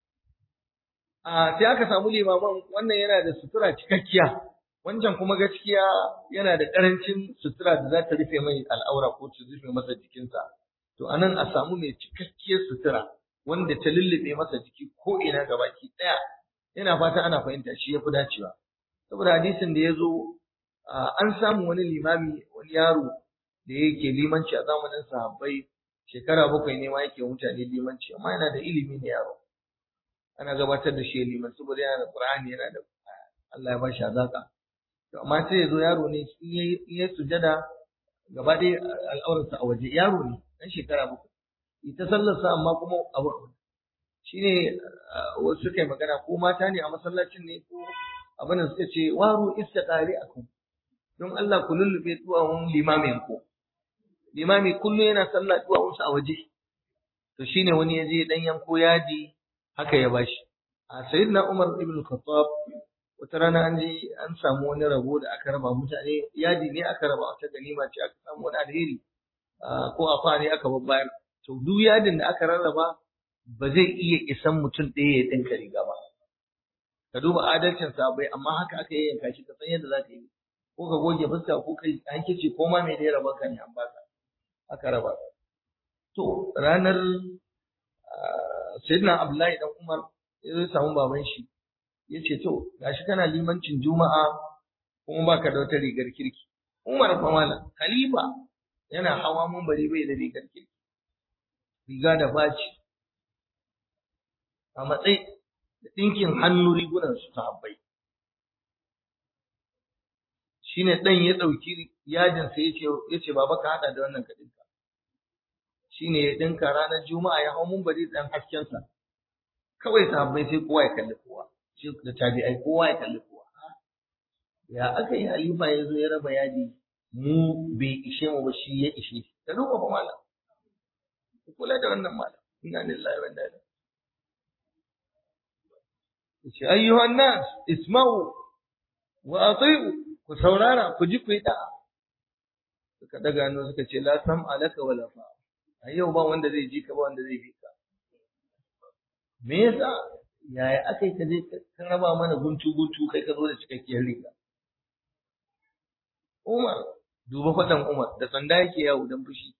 a sai aka samu limaman wannan yana da sutura cikakkiya wancan kuma gaskiya yana da ƙarancin sutura da za ta rufe mai al'aura ko ta rufe masa jikinsa to anan a samu mai cikakkiyar sutura wanda ta lullube masa jiki ko ina gabaki ɗaya ina fata ana fahimta shi ya fi dacewa saboda hadisin da ya zo an samu wani limami wani yaro da yake limanci a zamanin sahabbai shekara bakwai ne ma yake mutane limanci amma yana da ilimi ne yaro ana gabatar da shi liman saboda yana da qur'ani yana da Allah ya bashi azaka to amma sai ya zo yaro ne in ya sujada gaba ɗaya al'aurarsa a waje yaro ne ɗan shekara bakwai ita sallarsa amma kuma abu shi ne wasu suka yi magana ko mata ne a masallacin ne ko abin da suka ce waru istiqari akum don Allah ku lullube duwawun limamin ku limami kullum yana sallah duwawunsa a waje to shine wani ya je dan yanko yaji haka ya bashi a sayyidina Umar ibn Khattab wata rana an je an samu wani rabo da aka raba mutane yadi ne aka raba wata ganima ce aka samu wani alheri ko a ne aka babbayar to duk yadin da aka rarraba ba zai iya isan mutum ɗaya ya ɗinka riga ba ka duba adalcin sabai amma haka aka yayyanka shi ka san yadda za ka yi ko ka goge fuska ko kai an kice ko ma mai da ya raba ka ne an baka aka raba to ranar sayyidina abdullahi dan umar ya zo samu baban shi ya ce to gashi kana limancin juma'a kuma baka da wata rigar kirki umar fa mala khalifa yana hawa bari bai da rigar kirki riga da baci a matsayi da ɗinkin hannu rigunan su sahabbai shine ɗan ya ɗauki yadin sai yace yace baba ka hada da wannan ka dinka shine ya dinka ranar juma'a ya hau bari dan hasken sa kawai sahabbai sai kowa ya kalli kowa shi da tabi'ai kowa ya kalli kowa ya aka yi halifa ya zo ya raba yadi mu bai ishe mu ba shi ya ishe shi da duba fa malam ku kula da wannan malam inna lillahi wa inna ilaihi yace ayyuhan nas isma'u wa ati'u ku saurara ku ji ku yi da'a suka daga hannu suka ce la sam alaka wala fa a yau ba wanda zai ji ka ba wanda zai bi ka me yasa yaya aka yi ka je ka raba mana guntu guntu kai ka zo da cikakkiyar riga Umar duba faɗan Umar da sanda yake yawo dan fushi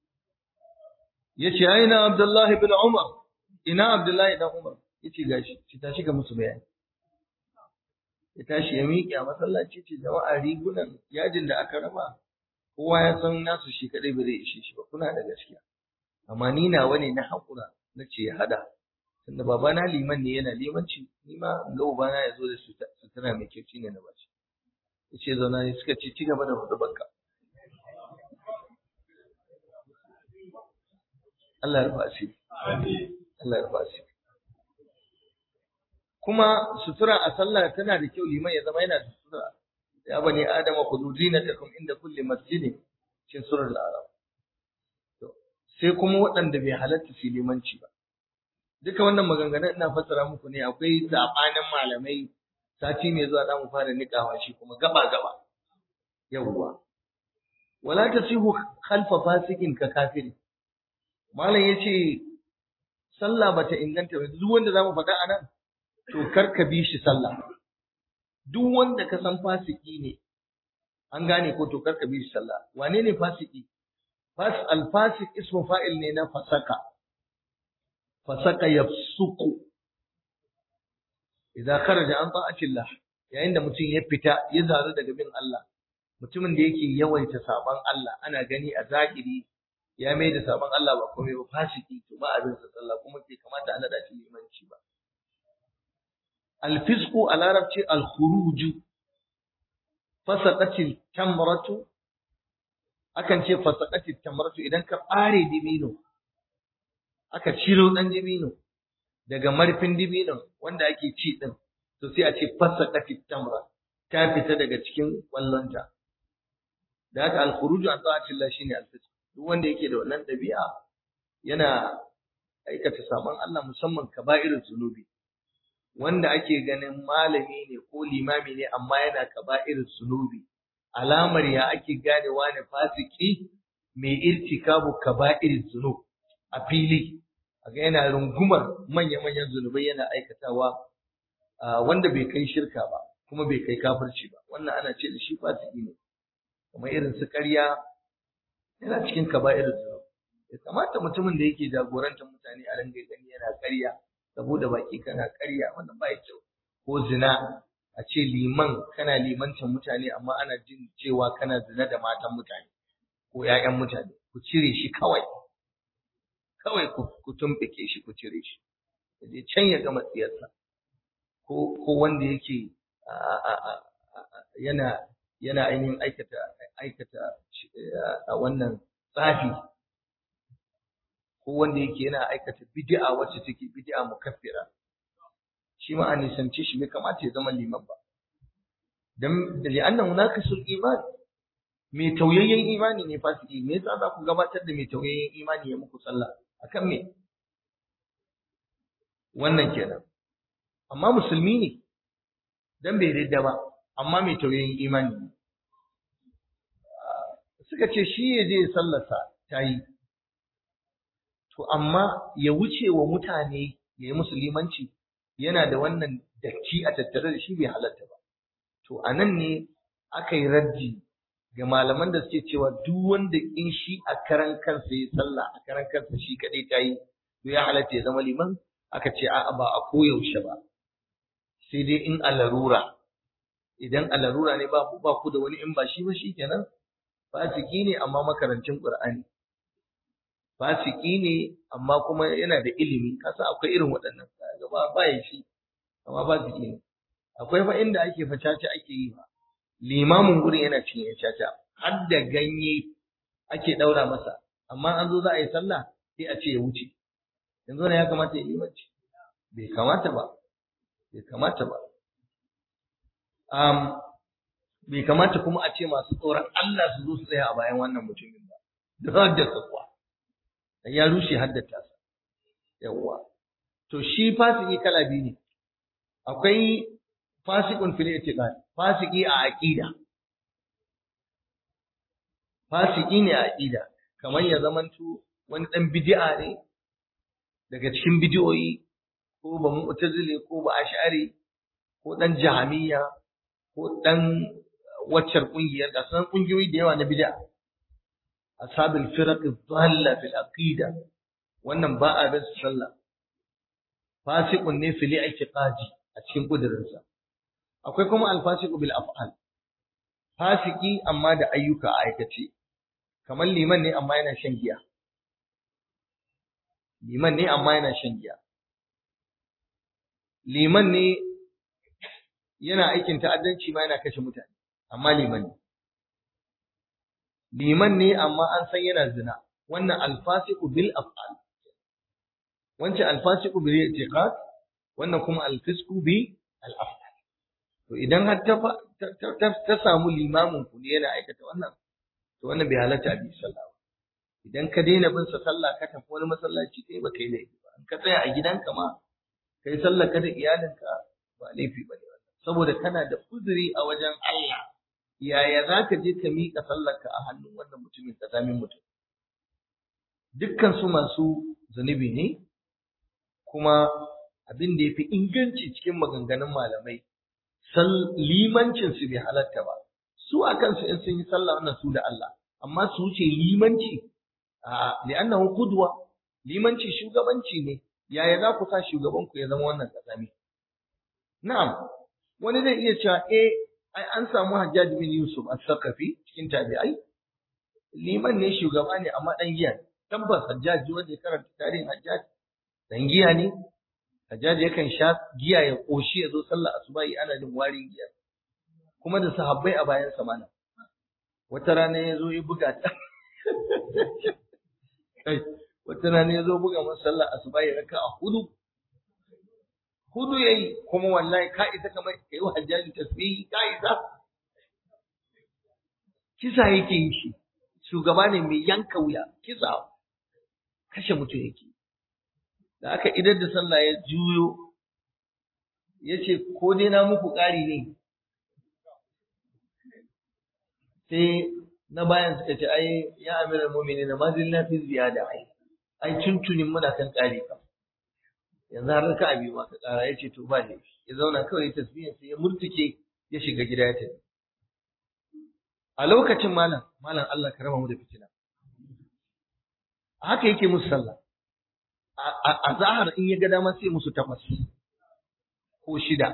yace aina Abdullah ibn Umar ina Abdullah ibn Umar yace gashi ki tashi ga musu bayani ya tashi ya miƙe a masallaci ce jama'a rigunan yajin da aka raba kowa ya san nasu shi kadai ba zai ishe shi ba kuna da gaskiya amma ni nawa ne na haƙura na ce ya hada tunda babana liman ne yana limanci ni ma in ga ubana ya zo da sutura mai kyau shine na bashi ya ce zauna ne suka ce ci gaba da hudubarka Allah ya rufa asiri Allah ya rufa asiri kuma sutura a sallah tana da kyau liman ya zama yana da sutura ya bani adama khudhu zinatakum inda kulli masjidin cikin surar al-arab to sai kuma waɗanda bai halatta su limanci ba duka wannan maganganun ina fassara muku ne akwai sabanin malamai sati mai zuwa za mu fara niƙawa shi kuma gaba gaba yawwa wala tasihu khalfa fasikin ka kafiri malam yace sallah bata inganta ba duk wanda zamu faɗa anan to kar ka bi shi sallah duk wanda ka san fasiki ne an gane ko to kar ka bi shi sallah wane ne fasiki fas al fasik ismu fa'il ne na fasaka fasaka yafsuku idan kharaja an ta'atillah yayin da mutum ya fita ya zaru daga bin Allah mutumin da yake yawaita saban Allah ana gani a zahiri ya mai da saban Allah ba komai ba fasiki to ba abin sa sallah kuma bai kamata a nada shi limanci ba الفسق على ربط الخروج فسقت التمرة akan ce fasaqati tamratu idan ka bare dibino aka ciro dan dibino daga marfin dibino wanda ake ci din to sai a ce fasaqati tamra ta fita daga cikin kwallonta da haka al-khuruju an ta'atillah shine al-fisq duk wanda yake da wannan dabi'a yana aikata saban Allah musamman kaba'irul zunubi wanda ake ganin malami ne ko limami ne amma yana kaba'ir sunubi alamar ya ake ganewa ne fasiki mai irtikabu kaba'ir zunub a fili aga yana rungumar manya-manyan zunubai yana aikatawa wanda bai kai shirka ba kuma bai kai kafirci ba wannan ana ce da shi fasiki ne kamar irin su ƙarya yana cikin kaba'ir zunub ya kamata mutumin da yake jagorantar mutane a rangai gani yana ƙarya saboda baki kana ƙarya wannan ba kyau ko zina a ce liman kana limancin mutane amma ana jin cewa kana zina da matan mutane ko ƴaƴan mutane ku cire shi kawai kawai ku tumɓuke shi ku cire shi je can ya gama tsiyarsa ko ko wanda yake yana yana ainihin aikata aikata a wannan tsafi ko wanda yake yana aikata bid'a wacce take bid'a mukaffira shi ma an nisance shi bai kamata ya zama liman ba dan da li'anna munaqisul iman mai tauyayyen imani ne fasiki me yasa za ku gabatar da mai tauyayyen imani ya muku sallah akan me wannan kenan amma musulmi ne dan bai ridda ba amma mai tauyayyen imani ne suka ce shi ya je sallarsa ta yi to amma ya wuce wa mutane ya yi musulmanci yana da wannan datti a tattare da shi bai halatta ba to a nan ne aka yi raddi ga malaman da suke cewa duk wanda in shi a karan kansa ya sallah a karan kansa shi kadai ta yi to ya halatta ya zama liman aka ce a'a ba a koyaushe ba sai dai in a larura idan a larura ne ba ba ku da wani in ba shi ba shi kenan fasiki ne amma makarancin qur'ani fasiki ne amma kuma yana da ilimi kasa akwai irin waɗannan kaga ba ba ya shi amma fasiki ne akwai fa inda ake fa caca ake yi ba limamin gurin yana cinye caca har da ganye ake ɗaura masa amma an zo za a yi sallah sai a ce ya wuce yanzu ne ya kamata ya limanci bai kamata ba bai kamata ba um, bai kamata kuma a ce masu tsoron Allah su zo su tsaya a bayan wannan mutumin ba da haddasa kuwa ya rushe haddata sa yawwa to shi fasiki kala biyu ne akwai fasikun fil i'tiqad fasiki a aqida fasiki ne a aqida kamar ya zamanto wani dan bid'a ne daga cikin bid'o'i ko ba mu'tazili ko ba ash'ari ko dan jahmiya ko dan waccar kungiyar da sanan kungiyoyi da yawa na bid'a ashabul firaq dhalla fil aqida wannan ba a bin sallah fasiqun ne fil i'tiqadi a cikin kudurinsa akwai kuma alfasiqu bil af'al fasiki amma da ayyuka a aikace kamar liman ne amma yana shan giya liman ne amma yana shan giya liman ne yana aikin ta'addanci ma yana kashe mutane amma liman ne liman ne amma an san yana zina wannan alfasiqu bil af'al wancan alfasiqu bil i'tiqad wannan kuma alfisqu bi al af'al to idan har ta ta samu limamin ku ne yana aikata wannan to wannan bai halatta a bi sallah ba idan ka daina bin sa sallah ka tafi wani masallaci kai ba kai laifi ba ka tsaya a gidanka ma kai sallah ka da iyalinka ba laifi ba ne saboda kana da uzuri a wajen Allah yaya za ka je ka miƙa sallarka a hannun wannan mutumin ƙazamin mutum dukkan su masu zunubi ne kuma abin da ya fi inganci cikin maganganun malamai limancin su bai halatta ba su a kansu in sun yi sallah wannan su da Allah amma su wuce limanci a li'annahu qudwa limanci shugabanci ne yaya za ku sa shugaban ku ya zama wannan ƙazami na'am wani zai iya cewa eh ai an samu Hajjaj bin Yusuf as-Saqafi cikin tabi'ai liman ne shugaba ne amma dan giya tabbas Hajjaj wanda ya karanta tarihin Hajjaj dan giya ne Hajjaj yakan sha giya ya koshi ya zo sallar asubahi ana jin warin giya kuma da sahabbai a bayan sa mana wata rana ya zo ya buga ta wata rana ya zo buga masa sallar asubahi raka a hudu hudu yayi kuma wallahi ka isa kamar kai wa hajjaji tasbihi ka isa kisa yake yi shi shugaba ne mai yanka wuya kisa kashe mutum yake da aka idar da sallah ya juyo ya ce ko dai na muku ƙari ne sai na bayan suka ce ai ya amiral mu'minin na mazin lafi ziyada ai ai tuntunin muna kan ƙari kam yanzu har raka abi ma ka ƙara ya ce to ba ne ya zauna kawai tasbihin sai ya murtuke ya shiga gida ya tafi a lokacin malam malam Allah ka raba mu da fitina haka yake musu sallah a zahar in ya ga dama sai musu takwas ko shida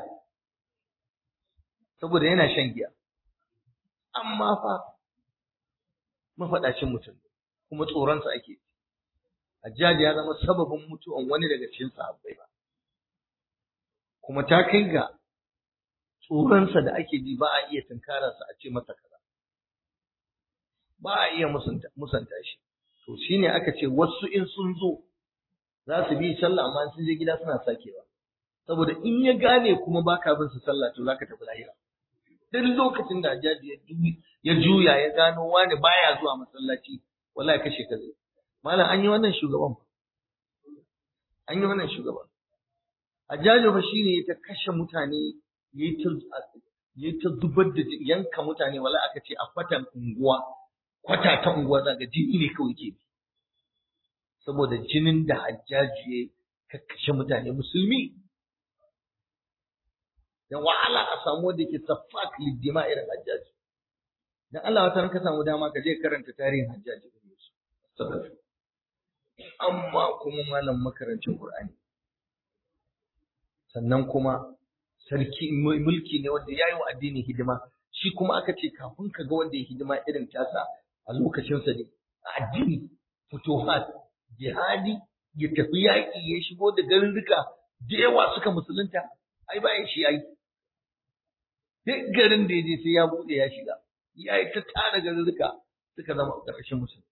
saboda yana shan giya amma fa mafaɗacin mutum kuma tsoronsa ake Hajjaji ya zama sababin mutuwan wani daga cikin sahabbai ba kuma ta kai ga tsoronsa da ake ji ba a iya tunkararsa a ce masa kaza ba a iya musanta shi to shine aka ce wasu in sun zo za su bi sallah amma sun je gida suna sakewa saboda in ya gane kuma baka bin su sallah to zaka tafi lahira duk lokacin da Hajjaji ya juya ya gano wani baya zuwa masallaci wallahi kashe ka zai malam an yi wannan shugaban an yi wannan shugaban Hajjaji fa shine ya ta kashe mutane yayi ta yayi ta zubar da yanka mutane wallahi aka ce a kwatan unguwa kwata ta unguwa zaka jini ne kawai ke saboda jinin da Hajjaji ya kashe mutane musulmi da wahala a samu wanda ke safak lidima irin hajjaji dan Allah wata ka samu dama ka je karanta tarihin hajjaji ibn Yusuf amma kuma malam makarancin Qur'ani sannan kuma sarki mulki ne wanda yayi wa addini hidima shi kuma aka ce kafin ka ga wanda ya hidima irin tasa a lokacin sa ne addini futuhat jihadi ya tafi yaƙi ya shigo da garuruka da yawa suka musulunta ai bayan shi yayi duk garin da ya je sai ya bude ya shiga ya yi ta tara garuruka suka zama a ƙarshen musulmi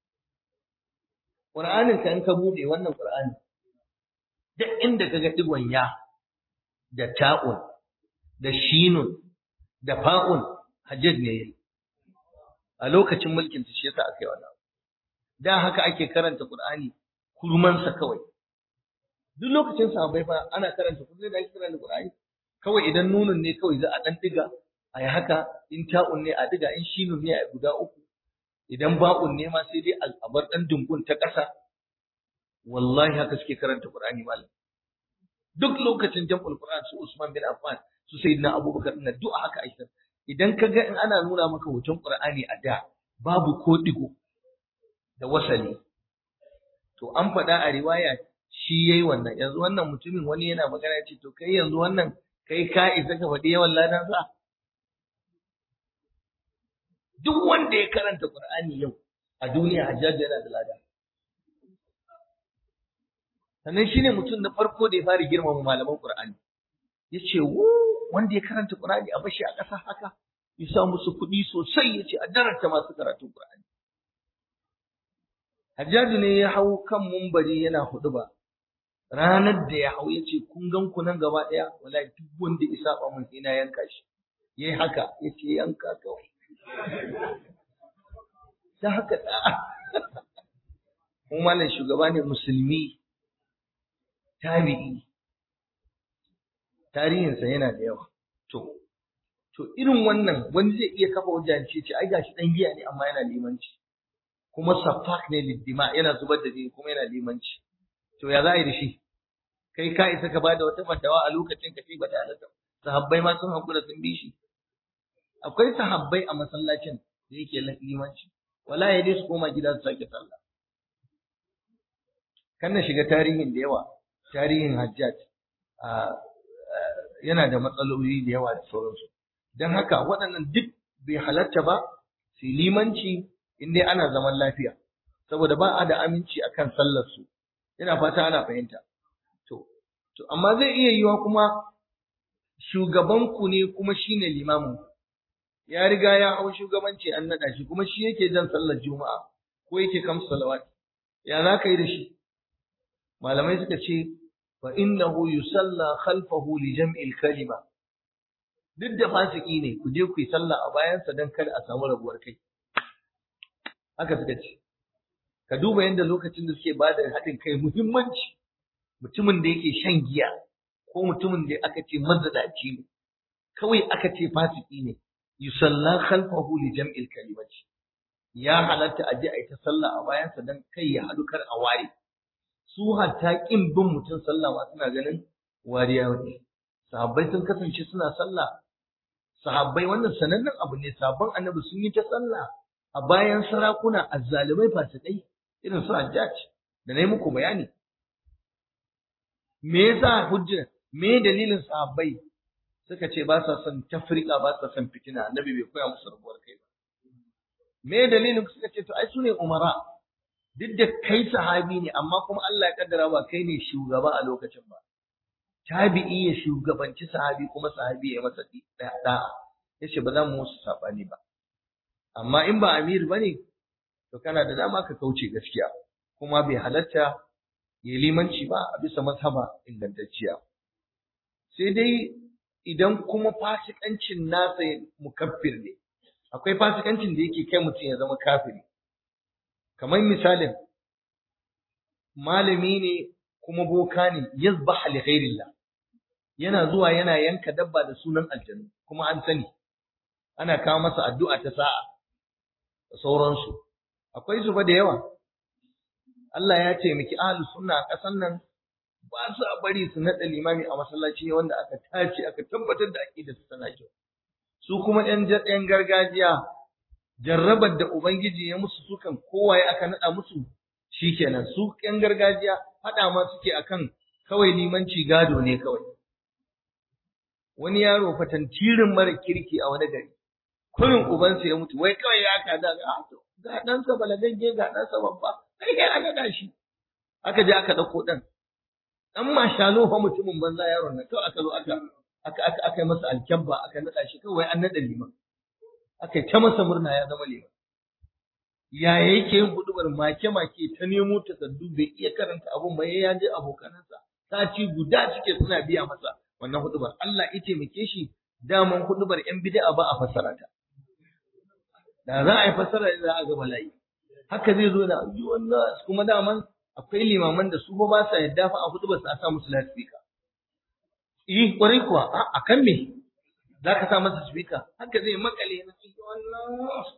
Qur'anin ka in ka bude wannan Qur'ani duk inda ka ga digon ya da ta'un da shinun da fa'un hajjaj ne yayi a lokacin mulkin shi yasa aka yi wannan da haka ake karanta Qur'ani kurmansa kawai duk lokacin sahabbai fa ana karanta kullum da ake karanta Qur'ani kawai idan nunun ne kawai za a dan diga a yi haka in ta'un ne a diga in shinun ne a guda uku idan ba'un ne ma sai dai a bar dan dungun ta ƙasa wallahi haka suke karanta Qur'ani malam duk lokacin jam'ul Qur'an su Usman bin Affan su Sayyidina Abubakar din duk haka ake idan ka ga in ana nuna maka hoton Qur'ani a da babu ko digo da wasali to an faɗa a riwaya shi yayi wannan yanzu wannan mutumin wani yana magana ce to kai yanzu wannan kai ka isa ka faɗi yawan ladan sa duk wanda ya karanta Qur'ani yau a duniya hajjaji yana da lada sannan shine mutum na farko da ya fara girmama malaman Qur'ani yace wu wanda ya karanta Qur'ani a bashi a ƙasa haka ya sa musu kuɗi sosai yace a daranta masu karatun Qur'ani Hajjaju ne ya hau kan mumbari yana hudu ba ranar da ya hau yace kun gan ku nan gaba ɗaya wallahi duk wanda ya saba mun ina yanka shi yayi haka yace yanka kawai da haka da mu malam shugaba ne musulmi tabi'i tarihinsa yana da yawa to to irin wannan wani zai iya kafa hujja ce ce ai gashi dan giya ne amma yana limanci kuma safak ne liddima yana zubar da jini kuma yana limanci to ya za a yi da shi kai ka isa ka bada wata fatawa a lokacin ka ce ba da halatta sahabbai ma sun hakura sun bi shi akwai sahabbai a masallacin da yake limanci wala ya dai su koma gida su sake sallah kan na shiga tarihin da yawa tarihin hajjaj yana da matsaloli da yawa da sauransu don haka waɗannan duk bai halatta ba su limanci in dai ana zaman lafiya saboda ba a da aminci akan sallar su ina fata ana fahimta to to amma zai iya yiwa kuma shugaban ku ne kuma shine limamin ya riga ya hau shugabanci an naɗa shi kuma shi yake jan sallar juma'a ko yake kam salawat ya za ka yi da shi malamai suka ce fa innahu yusalla khalfahu li jam'il kalima duk da fasiki ne ku je ku yi sallah a bayansa don kada a samu rabuwar kai haka suka ce ka duba yadda lokacin da suke bada haɗin kai muhimmanci mutumin da yake shan giya ko mutumin da aka ce mazadaci ne kawai aka ce fasiki ne yusalla khalfahu li jam'il kalimati ya halatta a je a yi ta sallah a bayansa don kai ya haɗu kar a ware su hatta kin bin mutum sallah ma suna ganin wariya ne sahabbai sun kasance suna sallah sahabbai wannan sanannen abu ne sabon annabi sun yi ta sallah a bayan sarakuna azzalumai fasikai irin su hajjaj da na yi muku bayani me yasa hujja me dalilin sahabbai suka ce ba sa son tafrika ba sa son fitina annabi bai koya musu rabuwar kai ba me dalilin suka ce to ai su ne umara duk da kai sahabi ne amma kuma Allah ya kaddara ba kai ne shugaba a lokacin ba tabi'i ya shugabanci sahabi kuma sahabi ya masa da'a yace ba za mu musu sabani ba amma in ba amir bane to kana da dama ka kauce gaskiya kuma bai halatta ya limanci ba a bisa mazhaba ingantacciya sai dai idan kuma fasikancin nasa mukaffir ne akwai fasikancin da yake kai mutum ya zama kafiri kamar misalin malami ne kuma boka ne yazbaha li ghairillah yana zuwa yana yanka dabba da sunan aljanna kuma an sani ana kawo masa addu'a ta sa'a da sauransu akwai su ba da yawa Allah ya taimaki ahlus sunna a ƙasan nan ba su a bari su naɗa limami a masallaci wanda aka tace aka tabbatar da aqida su tana kyau su kuma ƴan ƴan gargajiya jarrabar da ubangiji ya musu sukan kowaye aka naɗa musu shikenan su ƴan gargajiya haɗa ma suke akan kawai limanci gado ne kawai wani yaro fatantirin mara kirki a wani gari kurin ubansa ya mutu wai kawai ya kada ga ga ɗansa balagagge ga ɗansa babba sai kai aka da shi aka je aka ɗauko ɗan ɗan mashalo fa mutumin banza yaron nan kawai aka zo aka aka aka aka masa alkyabba aka naɗa shi kawai an naɗa liman aka ta masa murna ya zama liman ya yake yin hudubar make-make ta nemo takardu bai iya karanta abun ba ya je abokanansa sati guda suke suna biya masa wannan hudubar Allah ya taimake shi daman hudubar yan bid'a ba a fassara ta da za a yi fassara za a ga bala'i haka zai zo da ayyuwan nas kuma daman akwai limaman da su ba sa yadda fa a hudubar sa a sa musu loudspeaker eh kwarai kuwa a kan me za ka sa masa speaker haka zai makale na ayyuwan nas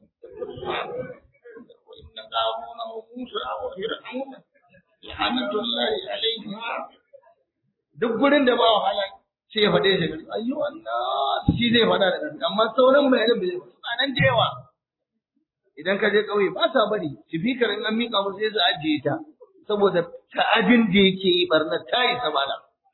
وإن قارون وموسى وفرعون لعنة الله عليهم duk gurin da ba wahala sai ya faɗe shi gari ayyu Allah shi zai faɗa da gari amma sauran bayanan bai suna nan da yawa idan ka je ƙauye ba sa bari sifikar in an miƙa musu sai su ajiye ta saboda ta'adin da yake yi barna ta yi samala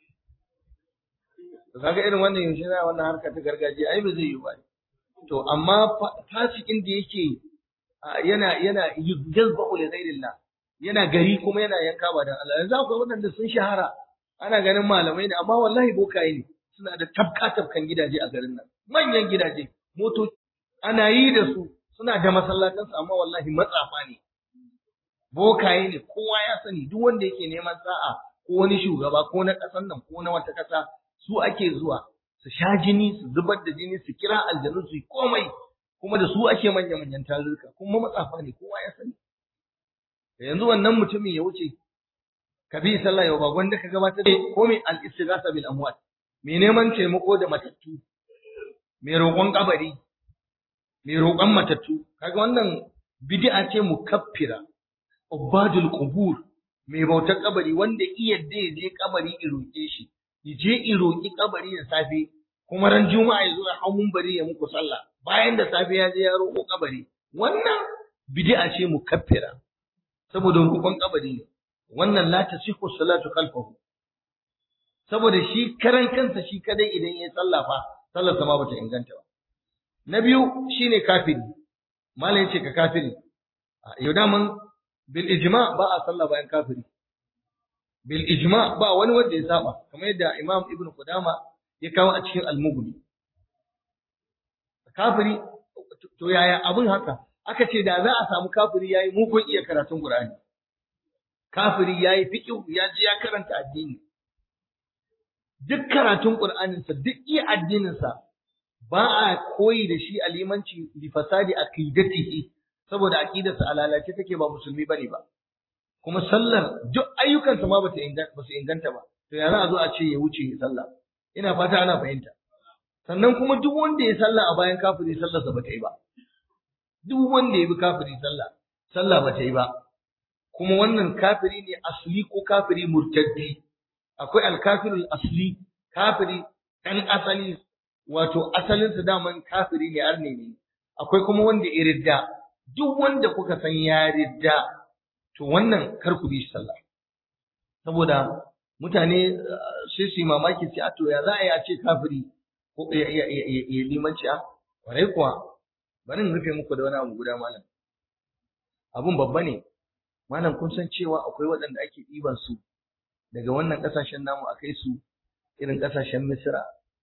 to kaga irin wannan yaushe na wannan harka ta gargajiya ai ba zai yi ba to amma fasikin da yake yana yana jazba'u li ghairillah yana gari kuma yana yanka ba dan Allah yanzu akwai waɗanda sun shahara ana ganin malamai ne amma wallahi bokaye ne suna da tafka tafkan gidaje a garin nan manyan gidaje motoci ana yi da su suna da masallatansu amma wallahi matsafa ne bokaye ne kowa ya sani duk wanda yake neman sa'a ko wani shugaba ko na ƙasar nan ko na wata ƙasa su ake zuwa su sha jini su zubar da jini su kira aljanu su yi komai kuma da su ake manya-manyan tarurruka kuma matsafa ne kowa ya sani yanzu wannan mutumin ya wuce ka bi sallah yau ba gwanda ka gabatar da ko mai al-istighatha bil amwat mai neman taimako da matattu mai roƙon kabari mai roƙon matattu kaga wannan bid'a ce mukaffira ubadul qubur mai bautar kabari wanda iya da ya je kabari ya roƙe shi ya je ya roƙi kabari da safe kuma ran juma'a ya zo ya hau bari ya muku sallah bayan da safe ya je ya roƙo kabari wannan bid'a ce mukaffira saboda roƙon kabari ne wannan la tasihu salatu khalfahu saboda shi karan kansa shi kadai idan ya sallah fa sallar ma bata inganta ba na biyu shine kafiri malai yace ka kafiri yau da mun bil ijma ba a sallah bayan kafiri bil ijma ba wani wanda ya saba kamar yadda imam ibnu qudama ya kawo a cikin al-mughni kafiri to yaya abin haka aka ce da za a samu kafiri yayi mugun iya karatun qur'ani kafiri yayi fiqh ya ji ya karanta addini duk karatun qur'anin sa duk iya addinin sa ba a koyi da shi a limanci li fasadi aqidatihi saboda aqidarsa a lalace take ba musulmi bane ba kuma sallar duk ayyukansa ma bata inganta ba su inganta ba to ya za a zo a ce ya wuce sallah ina fata ana fahimta sannan kuma duk wanda ya sallah a bayan kafiri sallarsa bata yi ba duk wanda ya bi kafiri sallah sallah bata yi ba kuma wannan kafiri ne asli ko kafiri murtaddi akwai alkafirul asli kafiri ɗan asali wato asalinsa daman kafiri ne arne ne akwai kuma wanda ya ridda duk wanda kuka san ya ridda to wannan kar ku bi shi sallah saboda mutane sai su yi mamaki sai a to ya za a yi a ce kafiri ko ya limanci a kwarai kuwa bari in rufe muku da wani abu guda malam abun babba ne malam kun san cewa akwai waɗanda ake ɗiban su daga wannan ƙasashen namu a kai su irin ƙasashen misira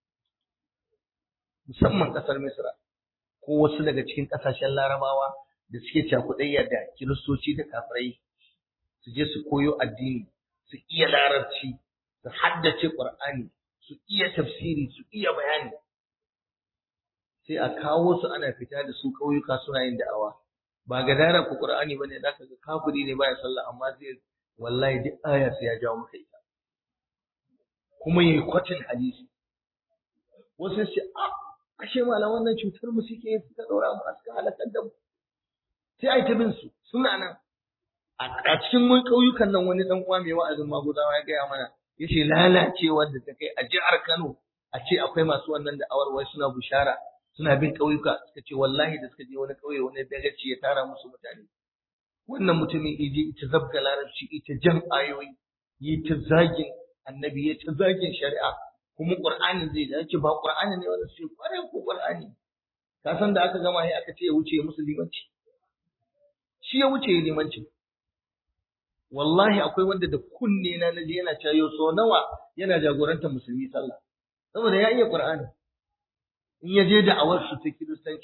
musamman ƙasar misira ko wasu daga cikin ƙasashen larabawa da suke cakuɗayya da kiristoci da kafirai su je su koyo addini su iya larabci su haddace ƙur'ani su iya tafsiri su iya bayani sai a kawo su ana fita da su ƙauyuka suna yin da'awa ba ga dara ku ƙur'ani bane za ka ga kafiri ne baya sallah amma zai wallahi duk aya sai ya jawo maka ita kuma yayi kwatin hadisi wasu sai a ashe malam wannan cutar mu suke suka daura mu a suka halakar da mu sai ai ta bin su suna nan a cikin mun ƙauyukan nan wani dan uwa mai wa'azin maguzawa ya gaya mana yace lalacewar da ta kai a jihar Kano a ce akwai masu wannan da awarwai suna bushara suna bin ƙauyuka suka ce wallahi da suka je wani ƙauye wani dagaci ya tara musu mutane wannan mutumin ije ita zabga larabci ita jan ayoyi yi ta zagin annabi ya ta zagin shari'a kuma qur'anin zai da ce ba qur'ani ne wanda sai kware ko qur'ani ka san da aka gama sai aka ce ya wuce musulmanci shi ya wuce limanci wallahi akwai wanda da kunne na naje yana cayo so nawa yana jagorantar musulmi sallah saboda ya iya qur'ani in ya je da awar su ta kiristanci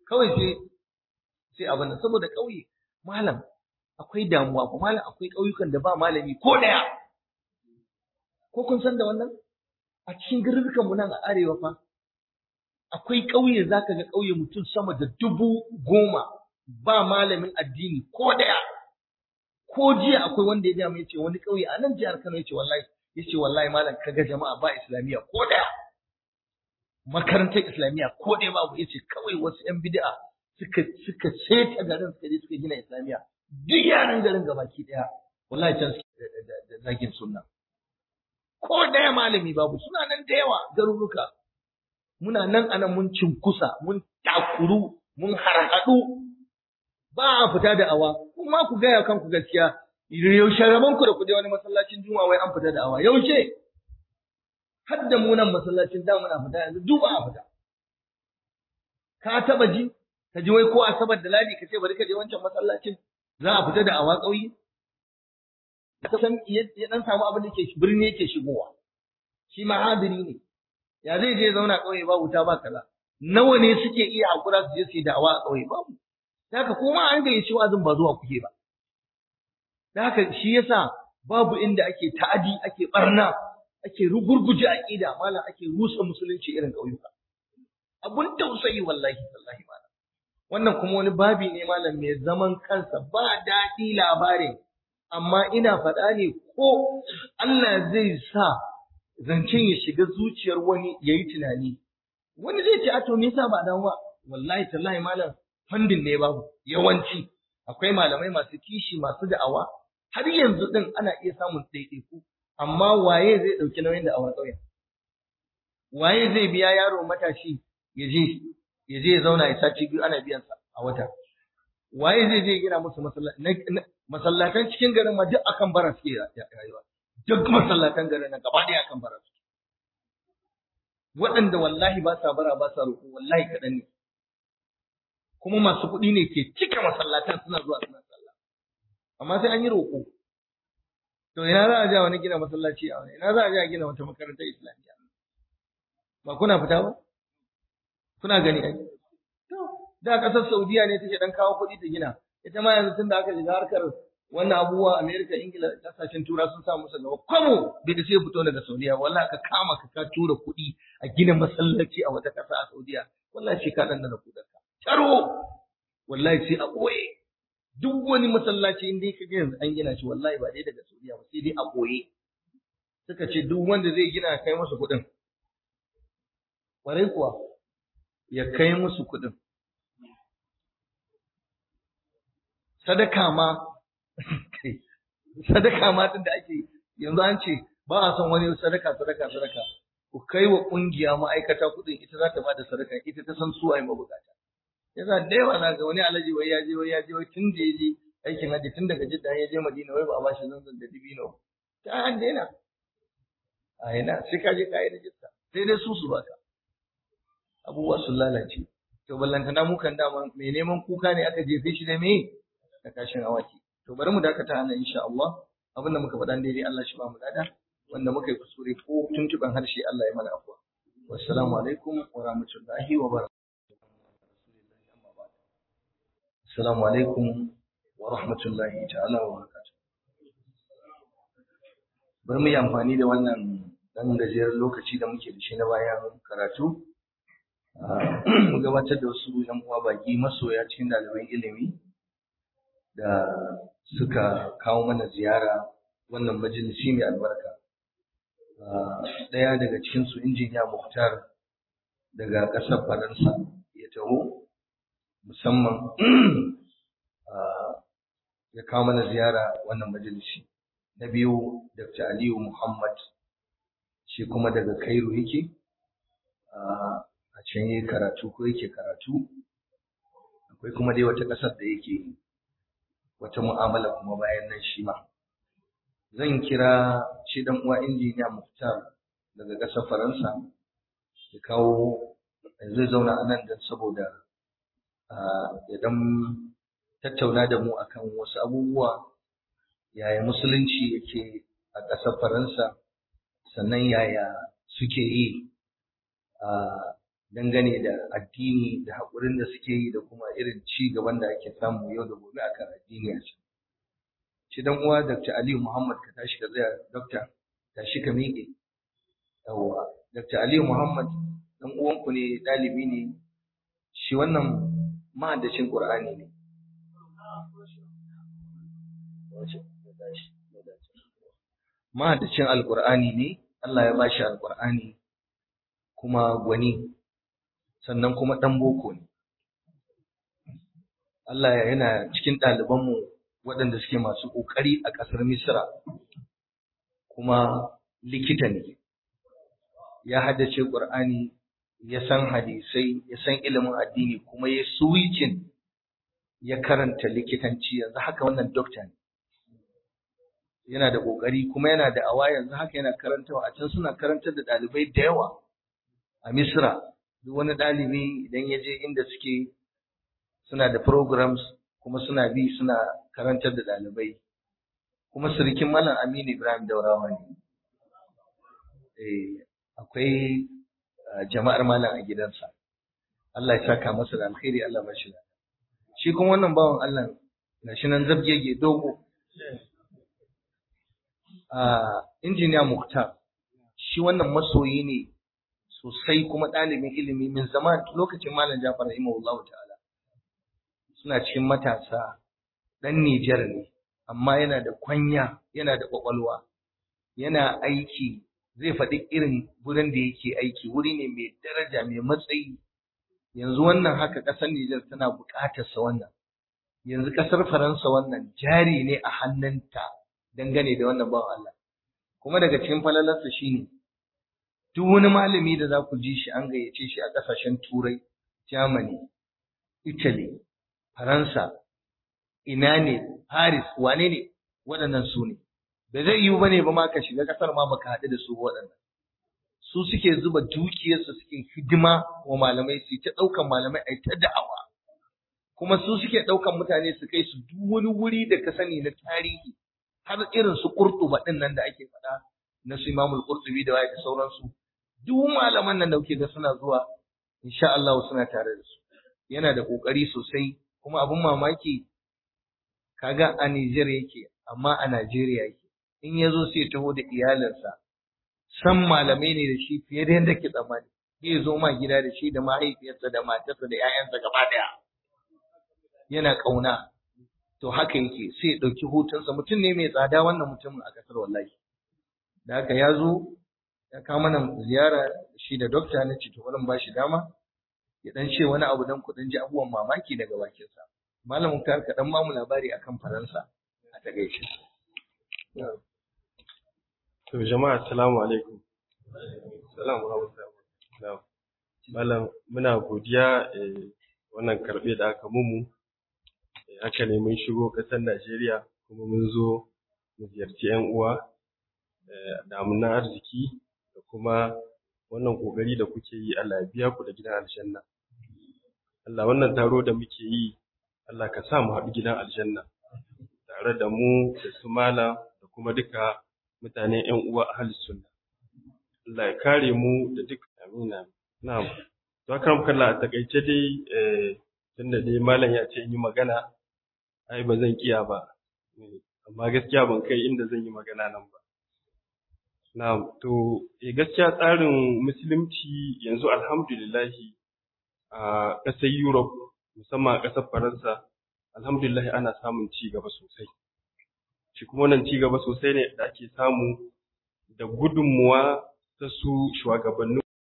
kawai sai sai abin nan saboda ƙauye malam akwai damuwa ko malam akwai ƙauyukan da ba malami ko ɗaya ko kun san da wannan a cikin garurukan mu nan a arewa fa akwai ƙauye zaka ga ƙauye mutum sama da dubu goma ba malamin addini ko ɗaya ko jiya akwai wanda ya gaya yace wani ƙauye a nan jihar Kano yace wallahi yace wallahi malam kaga jama'a ba islamiyya ko ɗaya makarantar islamiyya ko ɗaya babu yace kawai wasu ƴan bid'a suka suka seta garin suka je suka gina islamiyya duk yaran garin gabaki ɗaya wallahi can suke da zagin sunna ko ɗaya malami babu suna nan da yawa garuruka muna nan anan mun cinkusa mun takuru mun harhaɗu ba a fita da awa kuma ku gaya kanku gaskiya yaushe rabon ku da ku je wani masallacin juma'a wai an fita da awa yaushe har da mu nan masallacin da muna fita yanzu duk ba a fita ka taba ji ka ji wai ko asabar da ladi ka ce bari ka je wancan masallacin za a fita da awa ƙauye ka san ya dan samu abin da ke birni yake shigowa shi ma hadiri ne ya zai je zauna ƙauye ba wuta ba kaza nawa ne suke iya hakura su je su yi da'awa a ƙauye babu da haka kuma an gayyaci wa'azin ba zuwa kuke ba da haka shi yasa babu inda ake ta'adi ake barna ake rugurguje aqida malam ake rusa musulunci irin ƙauyuka abun tausayi wallahi wallahi malam wannan kuma wani babi ne malam mai zaman kansa ba daɗi labarin amma ina faɗa ne ko Allah zai sa zancen ya shiga zuciyar wani ya yi tunani wani zai ce a to me yasa ba dan wa wallahi tallahi malam fandin ne babu yawanci akwai malamai masu kishi masu da'awa har yanzu din ana iya samun ɗaiɗaiku amma waye zai ɗauki nauyin da'awar ƙauyen waye zai biya yaro matashi ya je ya je ya zauna ya sace biyu ana biyan sa a wata waye zai je gina musu masallatan cikin garin ma duk akan bara suke rayuwa duk masallatan garin nan gaba ɗaya akan bara suke waɗanda wallahi ba sa bara ba sa roƙo wallahi kaɗan ne kuma masu kuɗi ne ke cika masallatan suna zuwa suna sallah amma sai an yi roƙo to ina za a ja wani gina masallaci a wani ina za a ja gina wata makarantar islamiyya ba kuna fita ba kuna gani ai to da ƙasar saudiya ne take dan kawo kuɗi ta gina ita ma yanzu tun da aka shiga harkar wannan abubuwa Amerika, Ingila, kasashen tura sun sa musu gaba. Kwamo bai da sai fito daga Saudiya, wallahi ka kama ka ka tura kuɗi a gina masallaci a wata ƙasa a Saudiya, wallahi shi ka ɗanɗana kuɗarka. Taro, wallahi sai a ɓoye. Duk wani masallaci in dai ka ga yanzu an gina shi wallahi ba dai daga Saudiya ba sai dai a ɓoye. Suka ce duk wanda zai gina kai musu kuɗin. Ƙwarai kuwa, ya kai musu kuɗin. Sadaka ma sadaka ma din da ake yanzu an ce ba a son wani sadaka sadaka sadaka ku kai wa kungiya ma'aikata kuɗin ita za ta ba da sadaka ita ta san su ai mabukata yasa da yawa na ga wani alaji wai ya je wai ya je wai tun da ya je aikin haji tun daga jidda ya je madina wai ba a ba shi zanzan da dibino ta an daina a yana sai ka je ka yi rajista sai dai su su baka abubuwa sun lalace to ballantana mu kan dama mai neman kuka ne aka jefe shi da me da kashin awaki To bari mu dakata nan insha Allah. Abinda muka faɗa daidai Allah shi ba mu dada. Wanda muka yi kuskure ko tuntuɓen harshe Allah ya mana afuwa. Wassalamu alaikum wa rahmatullahi wa barakatuh. Assalamu alaikum wa rahmatullahi ta'ala wa barakatuh. Bari mu yi amfani da wannan ɗan gajeren lokaci da muke da shi na bayan karatu. Mu gabatar da wasu ‘yan uwa baki masoya cikin ɗaliban ilimi da suka kawo mana ziyara wannan majalisi mai albarka. Ɗaya daga cikinsu injiniya Muktar daga ƙasar Faransa ya taho musamman ya kawo mana ziyara wannan majalisi. Na biyu Dr. Aliyu Muhammad shi kuma daga Cairo yake a can yi karatu ko yake karatu. Akwai kuma dai wata ƙasar da yake wata mu'amala kuma bayan nan shi ma. Zan kira shi dan uwa injiniya Muftar daga ƙasar Faransa ya kawo zai zauna a nan don saboda ya dan tattauna da mu akan wasu abubuwa yaya musulunci yake a ƙasar Faransa sannan yaya suke yi dangane da addini da haƙurin da suke yi da kuma irin ci gaban da ake samu yau da gobe akan addini a can. Shi dan uwa Dr. Aliyu Muhammad ka tashi ka tsaya Dr. tashi ka miƙe. Yawwa Dr. Aliyu Muhammad dan uwanku ne ɗalibi ne shi wannan mahaddacin Qur'ani ne. Mahaddacin Alƙur'ani ne, Allah ya bashi Alƙur'ani kuma gwani sannan kuma ɗan boko ne. Allah yana cikin ɗalibanmu waɗanda suke masu ƙoƙari a ƙasar Misra kuma likita ne. Ya haddace Ƙur'ani, ya san hadisai, ya san ilimin addini kuma ya suwicin ya karanta likitanci yanzu haka wannan dokta ne. Yana da ƙoƙari kuma yana da awa yanzu haka yana karantawa a can suna karantar da ɗalibai da yawa a Misra. Duk wani ɗalibi idan ya je inda suke suna da programs kuma suna bi suna karantar da ɗalibai kuma surikin malam Aminu Ibrahim Daurawa ne eh akwai jama'ar malam a gidansa Allah ya saka masa da alkhairi Allah ba shi shi kuma wannan bawan Allah gashi nan zabgege dogo a injiniya Muktar shi wannan masoyi ne sosai kuma ɗalibin ilimi min zaman lokacin malam Jafar rahimahullahu ta'ala suna cikin matasa ɗan Nijar ne, amma yana da kwanya, yana da ƙwaƙwalwa, yana aiki, zai faɗi irin wurin da yake aiki, wuri ne mai daraja, mai matsayi. Yanzu wannan haka ƙasar Nijar tana buƙatar sa wannan. Yanzu ƙasar Faransa wannan jari ne a hannunta dangane da wannan bawan Allah. Kuma daga cikin falalarsa shine duk wani malami da za ku ji shi an gayyace shi a ƙasashen Turai, Germany, Italy, Faransa, ina ne, Paris, wane ne, waɗannan su ne. Da zai yiwu bane ba ma ka shiga ƙasar ma baka haɗu da su waɗannan. Su suke zuba dukiyarsu suke hidima wa malamai su ta ɗaukan malamai a ta da'awa. Kuma su suke ɗaukan mutane su kai su duk wani wuri da ka sani na tarihi har irin su Qurtuba ɗin nan da ake faɗa na su Imamul Qurtubi da waye da sauransu. Duk malaman nan da kuke ga suna zuwa insha Allah suna tare da su. Yana da ƙoƙari sosai kuma abin mamaki kaga a Nijar yake amma a Najeriya yake in ya zo sai taho da iyalinsa san malamai ne da shi fiye da yadda ke tsammani zai zo ma gida da shi da mahaifiyarsa da matarsa da 'ya'yansa gaba ɗaya yana ƙauna to haka yake sai ya ɗauki hutunsa mutum ne mai tsada wannan mutumin a ƙasar wallahi da haka ya zo ya kawo mana ziyara shi da dokta na ce to wurin ba shi dama ya dan ce wani abu dan kuɗin ji abubuwan mamaki daga bakinsa. Malamin ka ka dan mamu labari akan Faransa a takaice. To jama'a assalamu alaikum. Assalamu alaikum. Malam muna godiya wannan karɓe da aka mumu. Haka ne mun shigo ƙasar Najeriya kuma mun zo mu ziyarci 'yan uwa da na arziki da kuma wannan ƙoƙari da kuke yi Allah ya biya ku da gidan aljanna. Allah wannan taro da muke yi Allah ka sa mu haɗu gidan aljanna tare da mu da su mala da kuma duka mutane ƴan uwa ahlus sunna. Allah ya kare mu da duk amina. Na'am. To kan kalla a takaice dai eh tunda dai malam ya ce yi magana ai ba zan kiya ba. Amma gaskiya ban kai inda zan yi magana nan ba. Na'am, to eh gaskiya tsarin musulunci yanzu alhamdulillahi a ƙasar Europe musamman a ƙasar Faransa alhamdulillahi ana samun ci gaba sosai. Shi kuma wannan ci gaba sosai ne da ake samu da gudunmuwa ta su shugabannin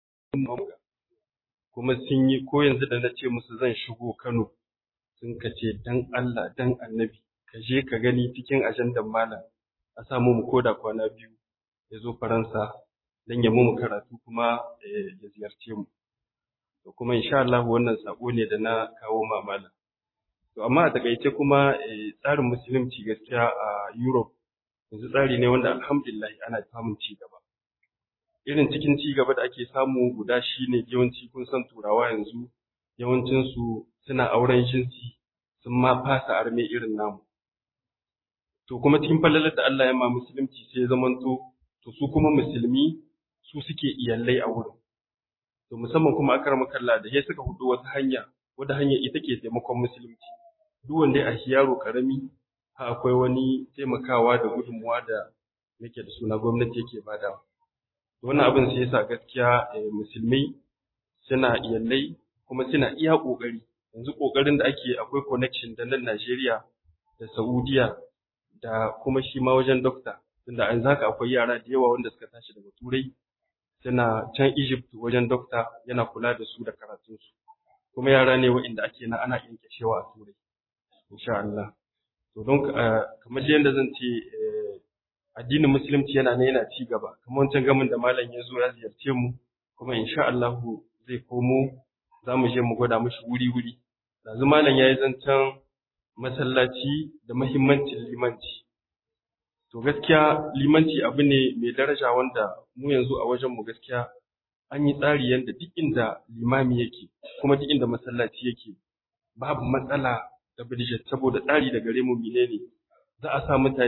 kuma sun yi ko yanzu da na ce musu zan shigo Kano sun ka ce dan Allah dan Annabi ka je ka gani cikin ajandan malam a samu mu koda kwana biyu ya zo Faransa don ya mu karatu kuma ya ziyarce mu. To kuma insha Allah wannan sako ne da na kawo mamala. To amma a takaice kuma tsarin musulunci gaskiya a Europe yanzu tsari ne wanda alhamdulillah ana samun ci gaba. Irin cikin ci gaba da ake samu guda shi ne yawanci kun san turawa yanzu yawancinsu suna auren jinsi sun ma fasa arme irin namu. To kuma cikin falalar da Allah ya ma musulunci sai ya zamanto to su kuma musulmi su suke iyalai a wurin to musamman kuma akar makalla da ya suka hudu wata hanya wadda hanya ita ke taimakon musulunci duk wanda ya ashi yaro karami ha akwai wani taimakawa da gudunmuwa da yake da suna gwamnati yake bada wannan abin sai yasa gaskiya musulmai suna iyalai kuma suna iya kokari yanzu kokarin da ake akwai connection da nan Najeriya da Saudiya da kuma shi ma wajen dokta tunda an zaka akwai yara da yawa wanda suka tashi daga turai suna can Egypt wajen dokta yana kula da su da karatunsu kuma yara ne waɗanda ake na ana yankashewa a turai insha Allah to don kamar yadda zan ce addinin musulunci yana ne yana ci gaba kamar wancan gamin da malam ya zo ya ziyarce mu kuma insha Allah zai komo za mu je mu gwada mishi wuri wuri yanzu malam ya yi zancen masallaci da mahimmancin limanci to gaskiya limanci abu ne mai daraja wanda mu yanzu a wajen mu gaskiya an yi tsari yadda duk inda limami yake kuma duk inda masallaci yake babu matsala da budget saboda tsari da gare mu menene za a sa mutane